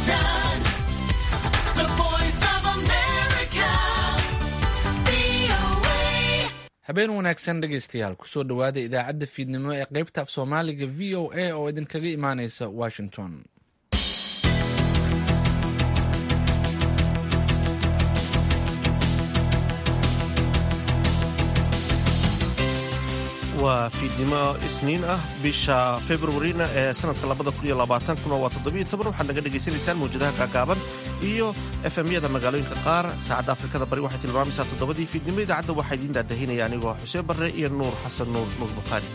Washington, the voice of America, VOA. habeen wanaagsan dhegaystayaal kusoo dhowaada idaacadda fiidnimo ee qaybta af soomaaliga v o a oo idinkaga imaaneysa washington waa fiidnimo isniin ah bisha februarina ee sanadka kuna waa waxaad naga dhegaysanaysaan mawjadaha gaagaaban iyo efemyada magaalooyinka qaar saacadda afrikada bari waxay tilmaamaysaa toddobadii fiidnimo idaacadda waxaa idiin daadahinaya anigoo xuseen barre iyo nuur xasan nuur nuur bukhaari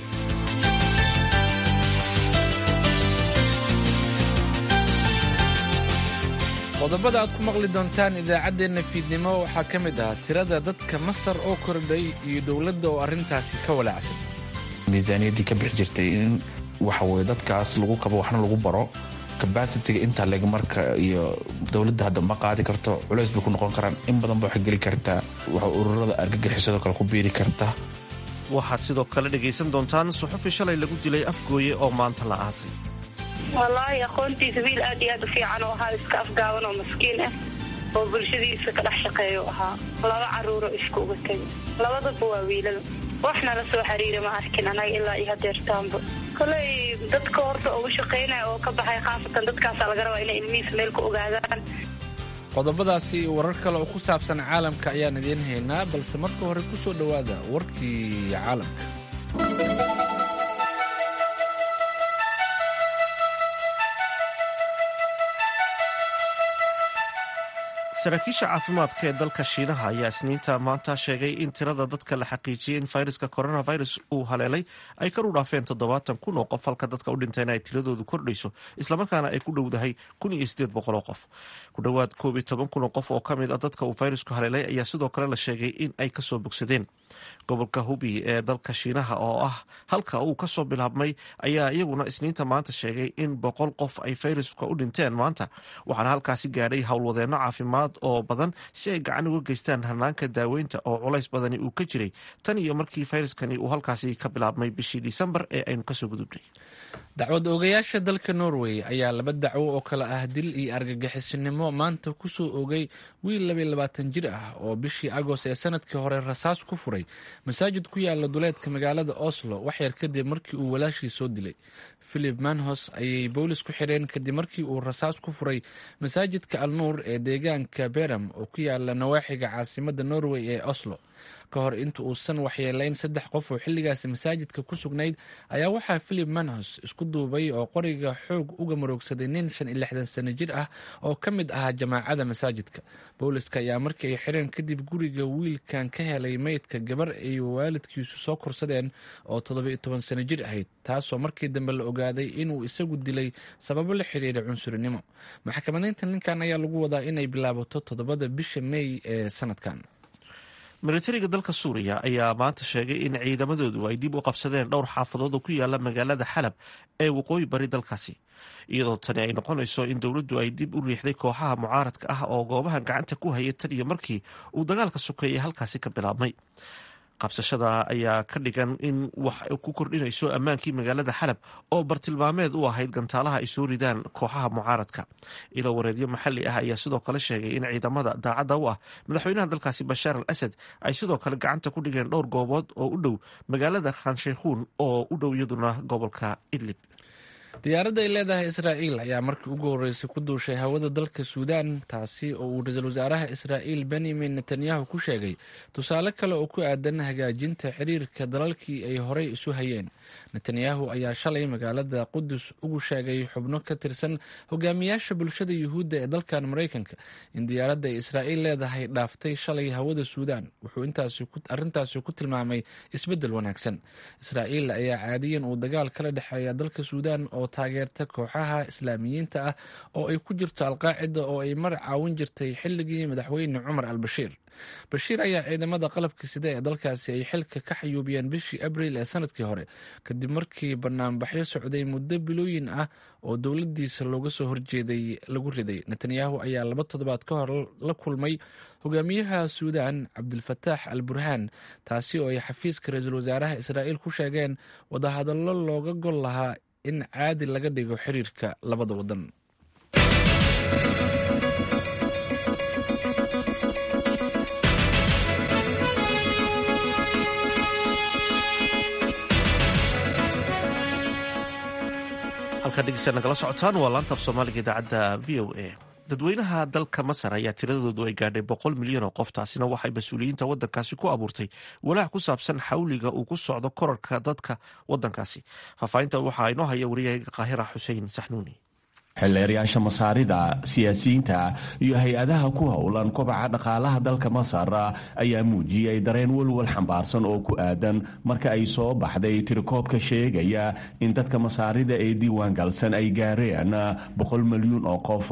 qodobada aad ku maqli doontaan idaacaddeenna fiidnimo waxaa ka mid ah tirada dadka masar oo kordhay iyo dowladda oo arrintaasi ka walaacsan miisaaniyaddii ka bixi jirtay in waxaweye dadkaas lagu kabo waxna lagu baro kabasitiga intaa leg marka iyo dowladda hadda ma qaadi karto culays bay ku noqon karaan in badan ba waxay geli kartaa waxa ururada argagixisadoo kale ku biiri karta waxaad sidoo kale dhegaysan doontaan suxufi shalay lagu dilay afgooye oo maanta la aasay wallaahi aqoontiisa wiil aad iyo aad u fiican oo ahaa iska afgaaban oo maskiin ah oo bulshadiisa ka dhex shaqeeya u ahaa laba caruuro isku uga tegay labadaba waa wiilal waxna la soo xiriira ma arkin anaga ilaa iyo hadeertaanba koley dadka horta uga shaqaynaya oo ka baxay khaasatan dadkaasa laga rabaa inay ilmihiisa meel ku ogaadaan qodobadaasi iyo warar kale oo ku saabsan caalamka ayaan idiin haynaa balse marka hore ku soo dhowaada warkii caalamka saraakiisha caafimaadka ee dalka shiinaha ayaa isniinta maanta sheegay in tirada dadka la xaqiijiyey in fayraska coronavirus uu haleelay ay kar u dhaafeen toddobaatan kun oo qof halka dadka u dhintayna ay tiradoodu kordhayso islamarkaana ay ku dhowdahay kun iyo sideed boqol oo qof ku dhowaad koob iyo toban kun oo qof oo ka mid a dadka uu fayrasku haleelay ayaa sidoo kale la sheegay in ay kasoo bogsadeen gobolka hubi ee dalka shiinaha oo ah halka uu kasoo bilaabmay ayaa iyaguna isniinta maanta sheegay in boqol qof ay fayraska u dhinteen maanta waxaana halkaasi gaadhay howlwadeenno caafimaad oo badan si ay gacan uga geystaan hanaanka daaweynta oo culays badani uu ka jiray tan iyo markii fayraskani uu halkaasi ka bilaabmay bishii disembar ee aynu kasoo gudubnay dacwad oogayaasha dalka norway ayaa laba dacwo oo kale ah dil iyo argagixisinimo maanta kusoo oogay wiil labaiyo labaatan jir ah oo bishii agost ee sanadkii hore rasaas ku furay masaajid ku yaala duleedka magaalada oslo waxyar kadib markii uu walaashii soo dilay philip manhos ayay boolis ku xireen kadib markii uu rasaas ku furay masaajidka alnuur ee deegaanka beram oo ku yaala nawaaxiga caasimada norway ee oslo ka hor inta uusan waxyeelayn saddex qof oo xilligaasi masaajidka ku sugnayd ayaa waxaa philip manhos isku duubay oo qoriga xoog uga maroogsaday nin shan iyo lixdan sano jir ah oo ka mid ahaa jamaacada masaajidka booliska ayaa markii ay xireen kadib guriga wiilkan ka helay meydka gabar ay waalidkiisu soo korsadeen oo toddoba iyo toban sano jir ahayd taasoo markii dambe la ogaaday inuu isagu dilay sababo la xiriira cunsurinimo maxkamadaynta ninkan ayaa lagu wadaa inay bilaabato toddobada bisha meey ee sanadkan militariga dalka suuriya ayaa maanta sheegay in ciidamadoodu ay dib u qabsadeen dhowr xaafadood oo ku yaala magaalada xalab ee waqooyi bari dalkaasi iyadoo tani ay noqonayso in dowladdu ay dib u riixday kooxaha mucaaradka ah oo goobaha gacanta ku hayay tan iyo markii uu dagaalka sokeeyey halkaasi ka bilaabmay qabsashada ayaa ka dhigan in wax ku kordhinayso ammaankii magaalada xalab oo bartilmaameed u ahayd gantaalaha ay soo ridaan kooxaha mucaaradka ilo wareedyo maxalli ah ayaa sidoo kale sheegay in ciidamada daacadda u ah madaxweynaha dalkaasi bashaar al asad ay sidoo kale gacanta ku dhigeen dhowr goobood oo u dhow magaalada khanshaykhuun oo u dhow iyaduna gobolka idlib diyaaradda ay leedahay israa'iil ayaa markii ugu horreysay ku duushay hawada dalka suudaan taasi oo uu ra-iisul wasaaraha israa'iil benyamin netanyahu ku sheegay tusaale kale oo ku aadan hagaajinta xiriirka dalalkii ay horey isu hayeen netanyahu ayaa shalay magaalada qudus ugu sheegay xubno ka tirsan hogaamiyaasha bulshada yuhuudda ee dalkan maraykanka in diyaaradda ay israa'iil leedahay dhaaftay shalay hawada suudaan wuxuu arrintaasi ku tilmaamay isbeddel wanaagsan israa'iil ayaa caadiyan uu dagaal kala dhexeeya dalka suudaan oo taageerta kooxaha islaamiyiinta ah oo ay ku jirto alqaacida oo ay mar caawin jirtay xilligii madaxweyne cumar al bashiir bashiir ayaa ciidamada qalabka sida ee dalkaasi ay xilka ka xayuubiyeen bishii abriil ee sanadkii hore kadib markii banaanbaxyo socday muddo bilooyin ah oo dowladiisa looga soo horjeeday lagu riday netanyahu ayaa laba toddobaad ka hor la kulmay hogaamiyaha suudaan cabdilfataax al burhaan taasi oo ay xafiiska ra-iisul wasaaraha israa'iil ku sheegeen wadahadallo looga gol lahaa in caadi laga dhigo xiriirka labada wadan halkaa dhegeysta nagala socotaan waa laanta af soomaaliga idaacadda v o a dadweynaha dalka masar ayaa tiradoodu ay gaadhay boqol milyan oo qof taasina waxay mas-uuliyiinta wadankaasi ku abuurtay walaac ku saabsan xawliga uu ku socdo korarka dadka wadankaasi faahfaahinta waxaa inoo haya wariyahayga qaahira xuseen saxnuuni xildheerayaasha masaarida siyaasiyiinta iyo hay-adaha ku howlan kobaca dhaqaalaha dalka masar ayaa muujiyey dareen walwal xambaarsan oo ku aadan marka ay soo baxday tirikoobka sheegaya in dadka masaarida ee diiwaan galsan ay gaareen boqol milyuun oo qof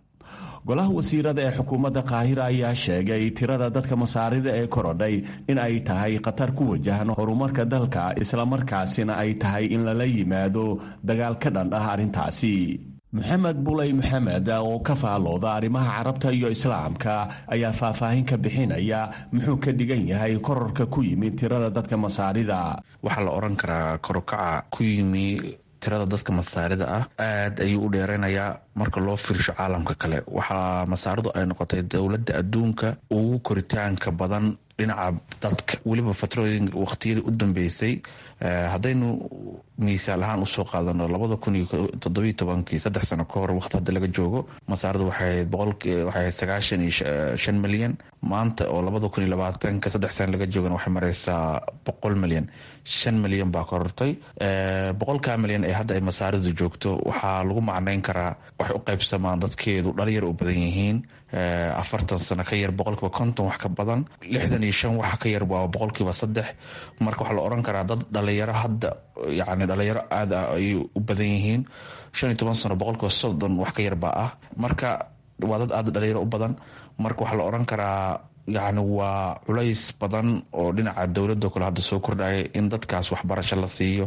golaha wasiirada ee xukuumadda qaahira ayaa sheegay tirada dadka masaarida ee korodhay in ay tahay khatar ku wajahan horumarka dalka islamarkaasina ay tahay in lala yimaado dagaal ka dhan ah arrintaasi maxamed buley maxamed oo ka faalooda arrimaha carabta iyo islaamka ayaa faahfaahin ka bixinaya muxuu ka dhigan yahay kororka ku yimid tirada dadka masaarida waxaa la odhan karaa korokaca ku yimi tirada dadka masaarida ah aad ayuu u dheereynayaa marka loo fiirsho caalamka kale waxaa masaaridu ay noqotay dowladda adduunka ugu koritaanka badan dhinaca dadka weliba fatrooyin waqtiyadii u dambeysay haddaynu miisaal ahaan usoo qaadano labada kun iyo toddobiyo tobankii saddex sano ka hor waqti hadda laga joogo masaaridu waxay boqolwaxay sagaashan iyo shan milyan maanta oo labada kun iyo labaatanka saddex sano laga joogana waxay mareysaa boqol milyan shan milyan baa korortay boqolkaa milyan ee hadda ay masaaridu joogto waxaa lagu macneyn karaa waxay u qaybsamaan dadkeedu dhalinyar u badan yihiin afartan sano ka yar boqolkiiba konton wax ka badan lixdan iyo shan waxa ka yar waa boqolkiiba saddex marka waxaa la oran karaa dad dhalinyaro hadda yani dhalinyaro aad ah ayay u badan yihiin shan iyo toban sano boqolkiiba soddon wax ka yar baa ah marka waa dad aad dhalinyaro u badan marka waxaa la oran karaa yacni waa culays badan oo dhinaca dowladda kale hadda soo kordhaya in dadkaas waxbarasho la siiyo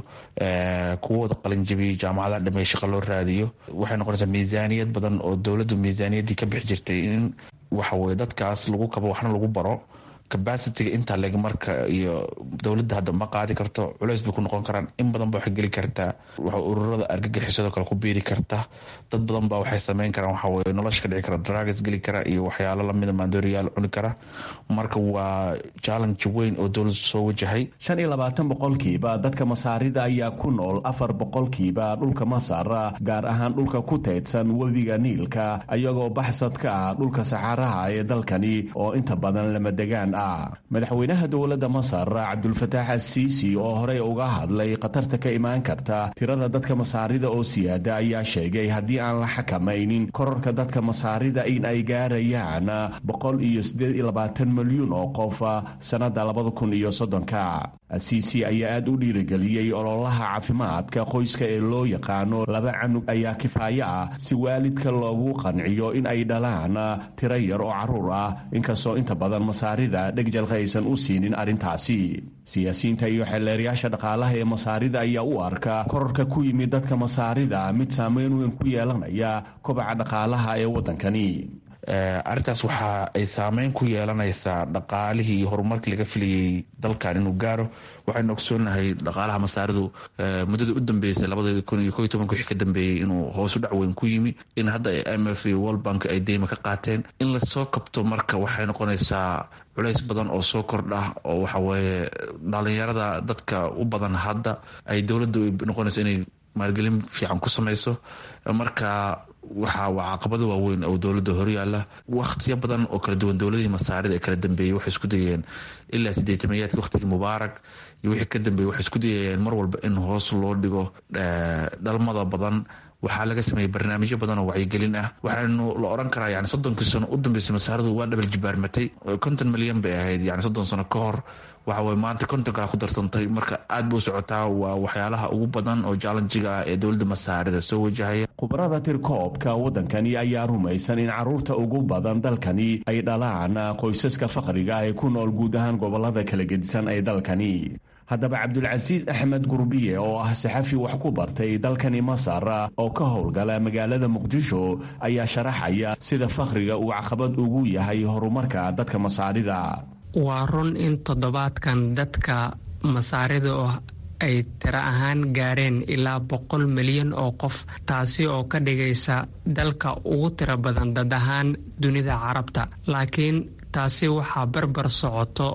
kuwooda qalinjabiyo jaamacadaha dhamey shaqo loo raadiyo waxay noqonaysaa miisaaniyad badan oo dowladdu miisaaniyaddii ka bixi jirtay in waxaweye dadkaas lagu kabo waxna lagu baro cabacitiga intaa leg marka iyo dowladda hadda ma qaadi karto culeys bay ku noqon karaan in badan ba waxay geli kartaa waxa ururada argagixisadoo kale ku biiri karta dad badan ba waxay sameyn karaan waxaweye nolosha ka dhici kara dragas geli kara iyo waxyaalo lamida maandooriyaal cuni kara marka waa challenge weyn oo dowladdu soo wajahay shan iyo labaatan boqolkiiba dadka masaarida ayaa ku nool afar boqolkiiba dhulka masar gaar ahaan dhulka ku teedsan webiga niilka iyagoo baxsad ka ah dhulka saxaaraha ee dalkani oo inta badan lama degaan madaxweynaha dowladda masar cabdulfataax asiisi oo horey uga hadlay khatarta ka imaan karta tirada dadka masaarida oo siyaada ayaa sheegay haddii aan la xakamaynin kororka dadka masaarida in ay gaarayaan boqol iyo siddeed iyo labaatan milyuun oo qof sannada labada kun iyo soddonka asiisi ayaa aada u dhiirigeliyey ololaha caafimaadka qoyska ee loo yaqaano laba canug ayaa kifaayo ah si waalidka loogu qanciyo in ay dhalaan tiro yar oo caruur ah inkastoo inta badan masaarida dhegjalka aysan u siinin arrintaasi siyaasiyiinta iyo xeelleerayaasha dhaqaalaha ee masaarida ayaa u arka kororka ku yimid dadka masaarida mid saameyn weyn ku yeelanaya kobaca dhaqaalaha ee waddankani arrintaas waxa ay saameyn ku yeelanaysaa dhaqaalihii iyo horumarkii laga filayay dalkan inuu gaaro waxaynu ogsoonahay dhaqaalaha masaaridu muddada u dambeysay labada kun iyo koiy tobanka wixii ka dambeeyey inuu hoosu dhacweyn ku yimi in hadda m f iyo world bank ay deyma ka qaateen in lasoo kabto marka waxay noqonaysaa culays badan oo soo kordha oo waxaweye dhalinyarada dadka u badan hadda ay dowladda noqonayso inay maalgelin fiican ku samayso marka waxa waa caqabado waaweyn oo dowladda horyaala wakhtiyo badan oo kala duwan dowladihii masaarida ee kala dambeeyey waxay isku dayeen ilaa sideetamayaadki wakhtigii mubaarak iyo wixii ka dambeeyey waxay isku dayayeen mar walba in hoos loo dhigo dhalmada badan waxaa laga sameeyey barnaamijyo badan oo wacyigelin ah waxaanu la oran karaa yani soddonkii sano u dambeysay masaaridu waa dhabal jibaarmatay konton milyan bay ahayd yani soddon sano ka hor waxaweye maanta kontonkaa ku darsantay marka aad buu socotaa waa waxyaalaha ugu badan oo jallenjiga ah ee dowladda masaarida soo wajahaya khubarada tirkoobka waddankani ayaa rumaysan in caruurta ugu badan dalkani ay dhalaan qoysaska faqriga ee ku nool guud ahaan gobolada kala gedisan ee dalkani haddaba cabdulcasiis axmed gurbiye oo ah saxafi wax ku bartay dalkani masar oo ka howlgala magaalada muqdisho ayaa sharaxaya sida fakhriga uu caqabad ugu yahay horumarka dadka masaarida waa run in toddobaadkan dadka masaarida oo ay tiro ahaan gaareen ilaa boqol milyan oo qof taasi oo ka dhigaysa dalka ugu tiro badan dad ahaan dunida carabta laakiin taasi waxaa barbar socoto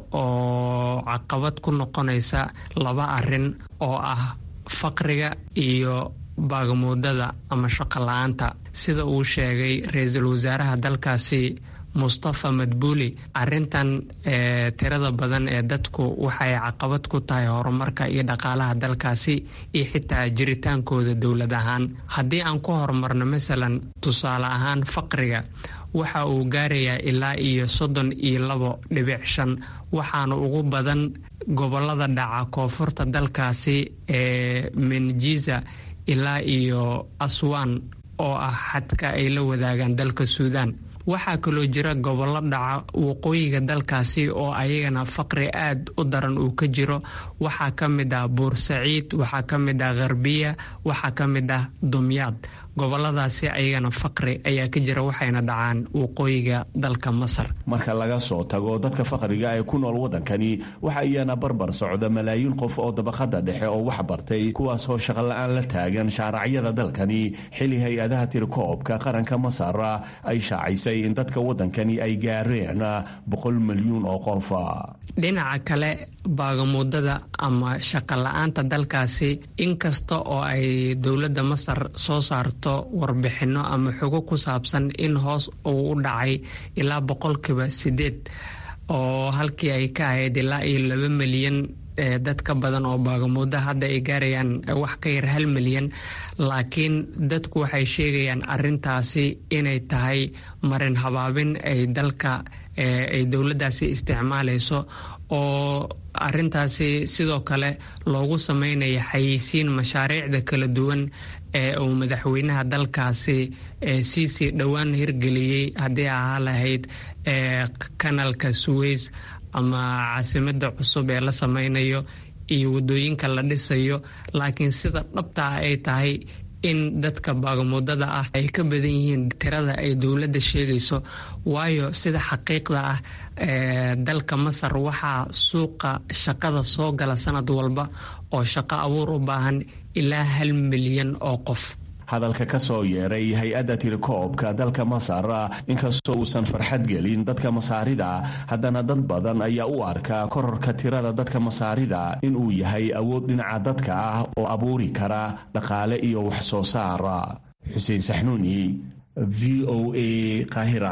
oo caqabad ku noqonaysa laba arrin oo ah faqriga iyo baagamuudada ama shaqo la-aanta sida uu sheegay ra-iisul wasaaraha dalkaasi mustafa madbuuli arintan tirada badan ee dadku waxay caqabad ku tahay horumarka iyo dhaqaalaha dalkaasi iyo xitaa jiritaankooda dowlad ahaan haddii aan ku horumarno masalan tusaale ahaan faqriga waxa uu gaarayaa ilaa iyo soddon iyo labo dhibic shan waxaana ugu badan gobolada dhaca koonfurta dalkaasi ee menjiza ilaa iyo aswan oo ah xadka ay la wadaagaan dalka suudaan waxaa kaloo jira gobollo dhaca waqooyiga dalkaasi oo ayagana faqri aad u daran uu ka jiro waxaa ka mid ah buursaciid waxaa ka mid ah kharbiya waxaa ka mid ah dumyaad goboladaasi ayagana faqri ayaa ka jira waxayna dhacaan waqooyiga dalka masar marka laga soo tago dadka faqriga ee ku nool waddankani waxa iyana barbar socda malaayiin qof oo dabaqada dhexe oo wax bartay kuwaasoo shaqola-aan la taagan shaaracyada dalkani xili hay-adaha tirikoobka qaranka masar ay shaacisay in dadka waddankani ay gaareen boqol milyuun oo qofa dhinaca kale baagamuudada ama shaqo la-aanta dalkaasi inkasta oo ay dowladda masar soo saarto warbixinno ama xogo ku saabsan in hoos uu u dhacay ilaa boqolkiiba sideed oo halkii ay ka ahayd ilaa iyo laba milyan dad ka badan oo baagamuudo hadda ay gaarayaan wax ka yar hal milyan laakiin dadku waxay sheegayaan arintaasi inay tahay marin habaabin ay dalka ay dowladdaasi isticmaalayso oo arintaasi sidoo kale loogu sameynaya xayeysiin mashaariicda kala duwan ee uu madaxweynaha dalkaasi siisii dhowaan hirgeliyey haddii ahaa lahayd kanalka suweys ama caasimada cusub ee la sameynayo iyo wadooyinka la dhisayo laakiin sida dhabta ah ay tahay in dadka baagamuudada ah ay ka badan yihiin tirada ay dowladda sheegayso waayo sida xaqiiqda ah dalka masar waxaa suuqa shaqada soo gala sanad walba oo shaqo abuur u baahan ilaa hal milyan oo qof hadalka ka soo yeeray hay-adda tirikoobka dalka masar inkastoo uusan farxad gelin dadka masaarida haddana dad badan ayaa u arkaa kororka tirada dadka masaarida inuu yahay awood dhinaca dadka ah oo abuuri kara dhaqaale iyo wax soo saara xuseen saxnuuni v o a qaahira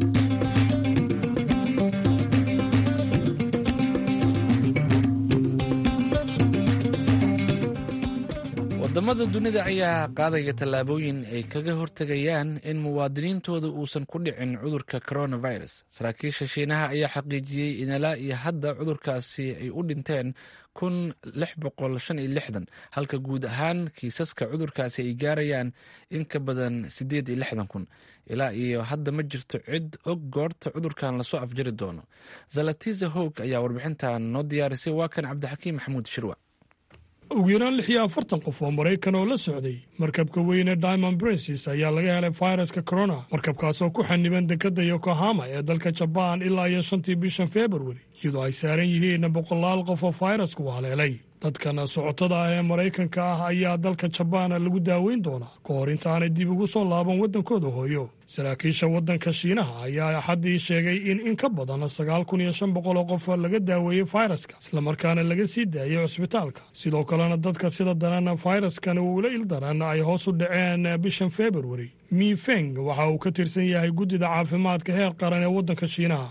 wadamada dunida ayaa qaadaya tallaabooyin ay kaga hortegayaan in muwaadiniintooda uusan ku dhicin cudurka coronavirus saraakiisha shiinaha ayaa xaqiijiyey in ilaa iyo hadda cudurkaasi ay u dhinteen kun lix boqol shan iyo lixdan halka guud ahaan kiisaska cudurkaasi ay gaarayaan in ka badan siddeed iyo lixdan kun ilaa iyo hadda ma jirto cid og goorta cudurkan lasoo afjari doono zalatiza hog ayaa warbixintan noo diyaarisay waa kan cabdixakiim maxamuud shirwa ugu yaraan lix iyo afartan qof oo maraykan oo la socday markabka weyne diamond princes ayaa laga helay fayraska corona markabkaasoo ku xaniban dekadda yokohama ee dalka jabaan ilaa iyo shantii bishan februari iyadoo ay saaran yihiin boqolaal qof oo fayrasku haleelay dadkan socotada ah ee maraykanka ah ayaa dalka jabaan lagu daaweyn doonaa ka hor intaanay dib ugu soo laaban waddankooda hooyo saraakiisha waddanka shiinaha ayaa axaddii sheegay in in ka badan sagaal kun iyo shan boqol oo qof laga daaweeyey fayraska islamarkaana laga sii daayay cusbitaalka sidoo kalena dadka sida daran fayraskan uula ildaran ay hoos u dhaceen bishan februari mifeng waxa uu ka tirsan yahay guddida caafimaadka heer qaran ee waddanka shiinaha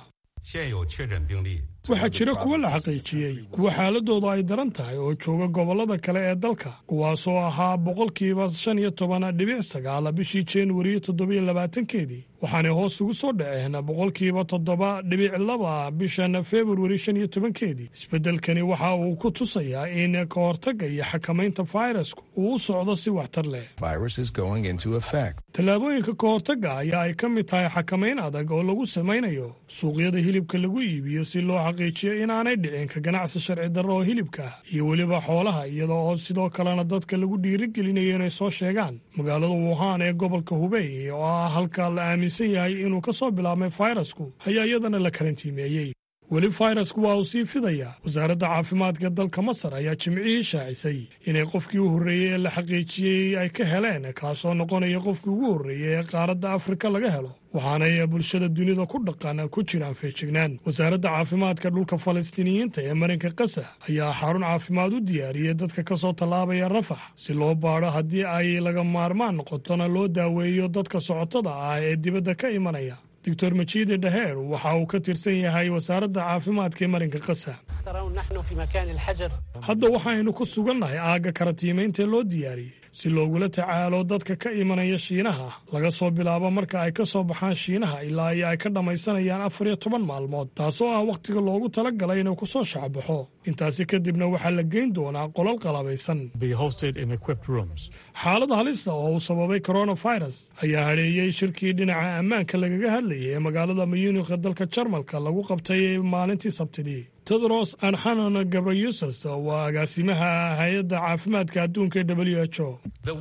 waxaa jira kuwo la xaqiijiyey kuwa xaaladooda ay daran tahay oo jooga gobollada kale ee dalka kuwaasoo ahaa boqolkiiba shan iyo toban dhibic sagaal bishii januari toddobiyo labaatankeedii waxaanay hoos ugu soo dhaceen boqolkiiba toddoba dhibic laba bishan februari shan iyo tobankeedii isbeddelkani waxa uu ku tusayaa in ka hortagga iyo xakamaynta fayrasku uu u socdo si waxtar leh tallaabooyinka ka hortagga ayaa ay ka mid tahay xakamayn adag oo lagu samaynayo suuqyada hilibka lagu iibiyo si loo xaqiijiyo inaanay dhicin ka ganacsi sharci darro oo hilibka ah iyo weliba xoolaha iyada oo sidoo kalena dadka lagu dhiirigelinayo inay soo sheegaan magaalada wuhan ee gobolka hubey oo ah halka la aaminsan yahay inuu ka soo bilaabmay fayrasku ayaa iyadana la karantiimeeyey weli fayrasku waa uu sii fidayaa wasaaradda caafimaadka dalka masar ayaa jimcihii shaacisay inay qofkii u horreeyey ee la xaqiijiyey ay ka heleen kaasoo noqonaya qofkii ugu horreeyey ee qaaradda afrika laga helo waxaanay bulshada dunida ku dhaqan ku jiraan feejignaan wasaaradda caafimaadka dhulka falastiiniyiinta ee marinka kasa ayaa xarun caafimaad u diyaariyey dadka ka soo tallaabaya rafax si loo baadho haddii ay laga maarmaan noqotona loo daaweeyo dadka socotada ah ee dibadda ka imanaya doctor majiide dhaheer waxa uu ka tirsan yahay wasaaradda caafimaadka ee marinka kasa hadda waxaynu ku sugannahay aagga karatiimayntaee loo diyaariyey si loogula tacaalo dadka ka imanaya shiinaha laga soo bilaabo marka ay ka soo baxaan shiinaha ilaa iyo ay ka dhammaysanayaan afar iyo toban maalmood taasoo ah wakhtiga loogu tala galay inuu ku soo shacbaxo intaasi kadibna waxaa la geyn doonaa qolal qalabaysan xaalad halisa oo uu sababay coronavirus ayaa hadheeyey shirkii dhinaca ammaanka lagaga hadlayay ee magaalada muyunikha dalka jarmalka lagu qabtay maalintii sabtidii tedros anxanon gabrayuses waa agaasimaha hay-adda caafimaadka adduunka ee w h o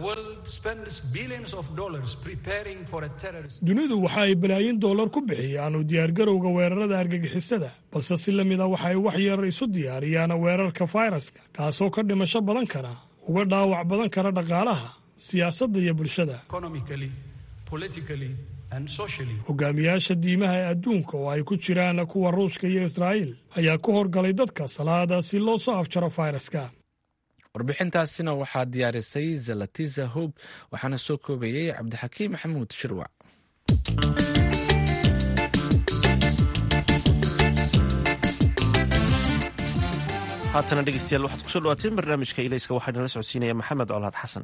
dunidu waxa ay balaayin dollar ku bixiyaan u diyaargarowga weerarada argagixisada balse si la mid a waxay wax yar isu diyaariyaan weerarka fayraska kaasoo ka dhimasho badan kara uga dhaawac badan kara dhaqaalaha siyaasadda iyo bulshada hogaamiyaasha diimaha ee adduunka oo ay ku jiraan kuwa ruushka iyo israa'iil ayaa ku horgalay dadka salaada si loo soo afjaro fayraska warbixintaasina waxaa diyaarisay zalatiza hob waxaana soo koobayey cabdixakiim maxamuud shirwac haatana dhegeystayaal waxaad kusoo dhawaateen barnaamijka ilayska waxaa inala socodsiinaya maxamed colaad xasan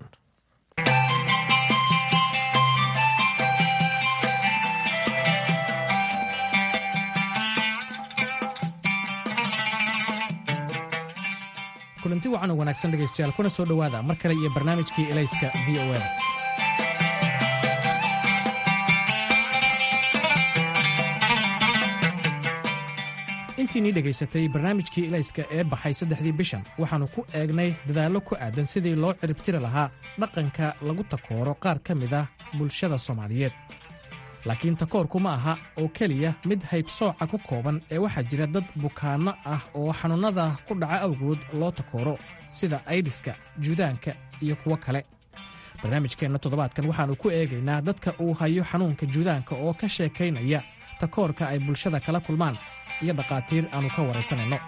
kulanti wacan oo wanaagsan dhegaystayaal kuna soo dhowaada mar kale iyo barnaamijkii elayska v o da intiinii dhegaysatay barnaamijkii elayska ee baxay saddexdii bishan waxaannu ku eegnay dadaallo ku aadan sidii loo ciribtiri lahaa dhaqanka lagu takooro qaar ka mid ah bulshada soomaaliyeed laakiin takoorku ma aha oo keliya mid haybsooca ku kooban ee waxaa jira dad bukaanno ah oo xanuunnada ku dhaca awgood loo takooro sida aydiska juudaanka iyo kuwo kale barnaamijkeenna toddobaadkan waxaannu ku eegaynaa dadka uu hayo xanuunka juudaanka oo ka sheekaynaya takoorka ay bulshada kala kulmaan iyo dhakhaatiir aannu ka waraysanayno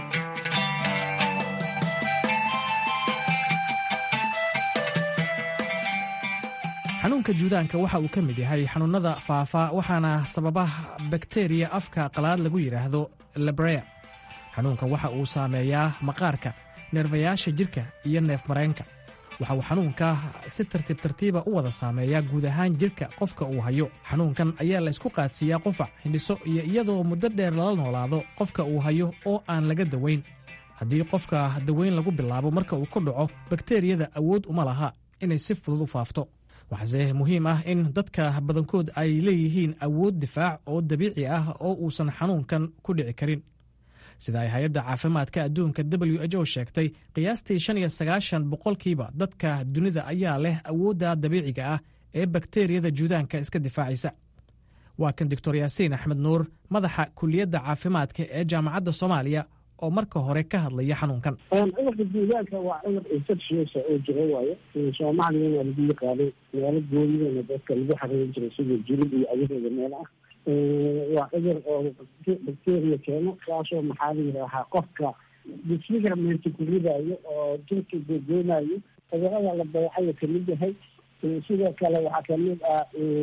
xanuunka juudaanka waxa uu ka mid yahay xanuunnada faafa waxaana sababa bakteriya afka qalaad lagu yidhaahdo lebrea xanuunkan waxa uu saameeyaa maqaarka neerfayaasha jidhka iyo neef mareenka waxa uu xanuunka si tartiib tartiiba u wada saameeyaa guud ahaan jidhka qofka uu hayo xanuunkan ayaa la ysku qaadsiiyaa qufac hindhiso iyo iyadoo muddo dheer lala noolaado qofka uu hayo oo aan laga dawayn haddii qofka dawayn lagu bilaabo marka uu ku dhaco bakteriyada awood uma laha inay si fudud u faafto waxaase muhiim ah in dadka badankood ay leeyihiin awood difaac oo dabiici ah oo uusan xanuunkan ku dhici karin sida ay hay-adda caafimaadka adduunka w h o sheegtay qiyaastii shan iyo sagaashan boqolkiiba dadka dunida ayaa leh awoodda dabiiciga ah ee bakteriyada juudaanka iska difaacaysa waa kan doctor yaasiin axmed nuur madaxa kuliyadda caafimaadka ee jaamacadda soomaaliya oo marka hore ka hadlaya xanuunkan cudurka juudaanka waa cudur infectious oo jiro waayo soomaaliyana lagu yaqaanay meelo goonidana dadka lagu xariirin jiray sida julub iyo adigooda meel ah waa cudur oo bacteria keeno kaasoo maxaa la yidhaahaa qofka disfigurement ku ridayo oo jirka googoonayo cudurada la dayacayo kamid yahay sidoo kale waxaa kamid ah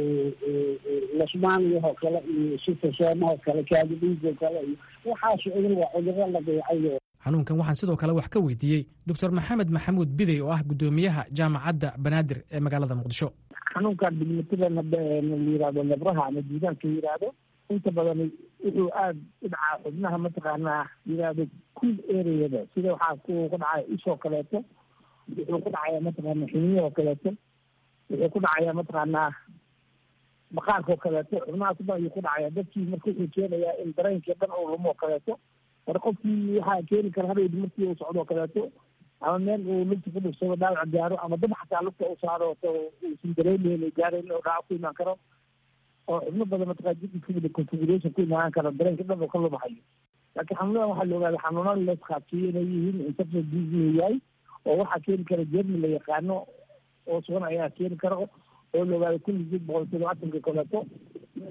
lasmaaniyahoo kale iyo sitosoomahoo kale kaadi dhiigoo kale iyo waxaas cudur waa cuduro la dayacayo xanuunkan waxaan sidoo kale wax ka weydiiyey doctor maxamed maxamuud bidey oo ah guddoomiyaha jaamacadda banaadir ee magaalada muqdisho xanuunkan dignitada la yihahdo lebraha ama juudaanka yihahdo inta badan wuxuu aada u dhacaa xubnaha mataqaanaa yihahdo cool areada sida waxaa ku ku dhacaya isoo kaleeto wuxuu ku dhacaya mataqaana xiniyahoo kaleeto wuxuu ku dhacaya mataqaanaa maqaarkao kaleeto xubnahaas dhan ayuu ku dhacaya dadkii marka wuxuu keenayaa in dareenkii dhan uu lumoo kaleeto mar qofkii waxaa keeni kara hadhowdi markii uu socdoo kaleeto ama meel uu lugta ku dhugsado dhaawac gaaro ama dab xataa lugta u saaro uusan dareemeyn gaarayn oo dhaawac ku imaan karo oo xubno badan mataqaa jidka configuration ku imaan karo dareenka dhan oo ka lumahayo laakiin xanuunadan waxaa la ogaaday xanuunada la isqaadsiiyo inay yihiin infection disease yahay oo waxaa keeni kara jermi la yaqaano oo sugan ayaa keeni kara oo la ogaaday kulli jid boqol todobaatanka kaleeto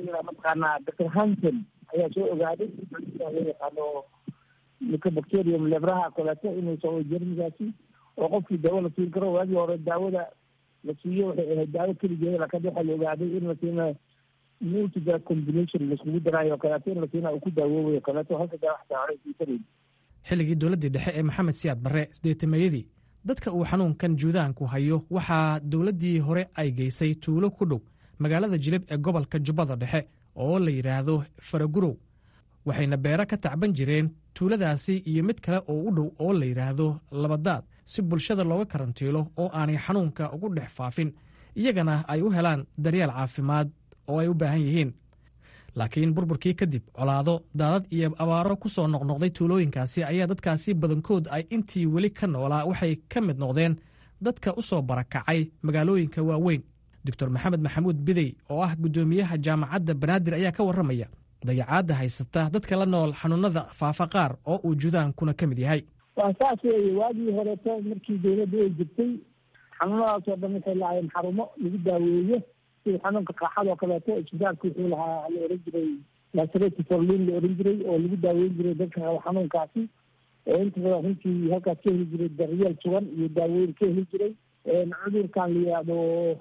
layidhaha mataqaanaa doctor hanson ayaa soo ogaaday loo yaqaano mycobacterium lebraha koleeto inuu soo jermigaasi oo qofkii daawo la siin karo waagii hore daawada la siiyo waxay ahayd daawo keligeeda laakiin waxaa la ogaaday in la siina multiga combination laiskugu daraayo kaleeto in la siina uu ku daawoobayo kaleeto halka daa wax daawada siisanayn xilligii dowladdii dhexe ee maxamed siyaad barre sideetameeyadii dadka uu xanuunkan juudaanku hayo waxaa dowladdii hore ay geysay tuulo ku dhow magaalada jilib ee gobolka jubbada dhexe oo la yidhaahdo faragurow waxayna beero ka tacban jireen tuuladaasi iyo mid kale oo u dhow oo la yidhaahdo labadaad si bulshada looga karantiilo oo aanay xanuunka ugu dhex faafin iyagana ay u helaan daryeel caafimaad oo ay u baahan yihiin laakiin burburkii kadib colaado daadad iyo abaaro ku soo noqnoqday tuulooyinkaasi ayaa dadkaasi badankood ay intii weli ka noolaa waxay ka mid noqdeen dadka u soo barakacay magaalooyinka waaweyn doctor maxamed maxamuud bidey oo ah guddoomiyaha jaamacadda banaadir ayaa ka warramaya dayacaadda haysata dadka la nool xanuunada faafa qaar oo uu judaankuna ka mid yahay waa saas weeye waagii horeeto markii dawladda ay jirtay xanuunadaasoo dhan waxay lahaayeen xarumo lagu daaweeyo sida xanuunka qaaxadoo kaleeto isbitaalka wuxuu lahaa la oran jiray laserati forlin la oran jiray oo lagu daaweyn jiray dadka qaba xanuunkaasi oo inta badan runtii halkaas ka heli jiray daryeel sugan iyo daaweyn ka heli jiray cudurkan la yihahdo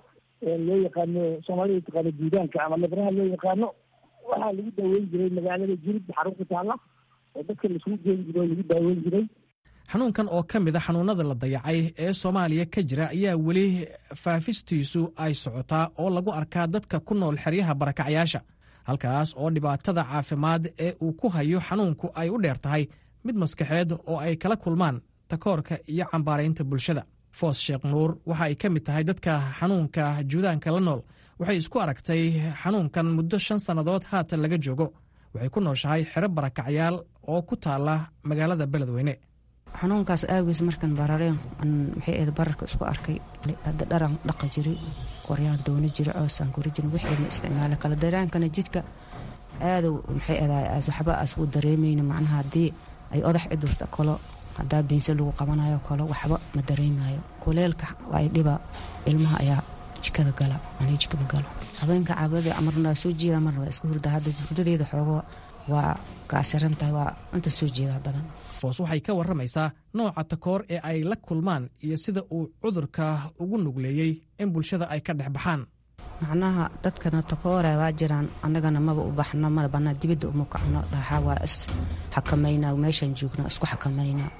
loo yaqaano soomaalida taqaano diidaanka ama lebraha loo yaqaano waxaa lagu daaweyn jiray magaalada jirib xarun ku taala oo dadka laisugu geyn jiray oo lagu daaweyn jiray xanuunkan oo ka mid a xanuunada la dayacay ee soomaaliya ka jira ayaa weli faafistiisu ay socotaa oo lagu arkaa dadka ku nool xeryaha barakacyaasha halkaas oo dhibaatada caafimaad ee uu ku hayo xanuunku ay u dheer tahay mid maskaxeed oo ay kala kulmaan takoorka iyo cambaaraynta bulshada foos sheekh nuur waxa ay ka mid tahay dadka xanuunka juudaanka la nool waxay isku aragtay xanuunkan muddo shan sannadood haatan laga joogo waxay ku nooshahay xero barakacyaal oo ku taala magaalada beledweyne xanuunkaas aagiis markan barareen maxay ahayd bararka isku arkay hadda dharan dhaqa jiray qoryaan doona jira coosaan kori jirin wixii ma isticmaala kala daraankana jidka aada maxay ahayd waxba as u dareemayna macnaha haddii ay odax cidurta kalo haddaa biinse lagu qabanayo kalo waxba ma dareemayo kuleelka ay dhiba ilmaha ayaa jikada gala ani jikama galo habeenka caabada marna soo jeeda marna waa iska hurda hadda hurdadeeda xoogo waa gaasiran tahay waa inta soo jeedaa badan foos waxay ka warramaysaa nooca takoor ee ay la kulmaan iyo sida uu cudurka ugu nugleeyey in bulshada ay ka dhex baxaan macnaha dadkana takoora waa jiraan annagana maba u baxno mana bannaa dibadda uma kacno dhaxaa waa is xakamaynaa meeshaan joogno isku xakamaynaa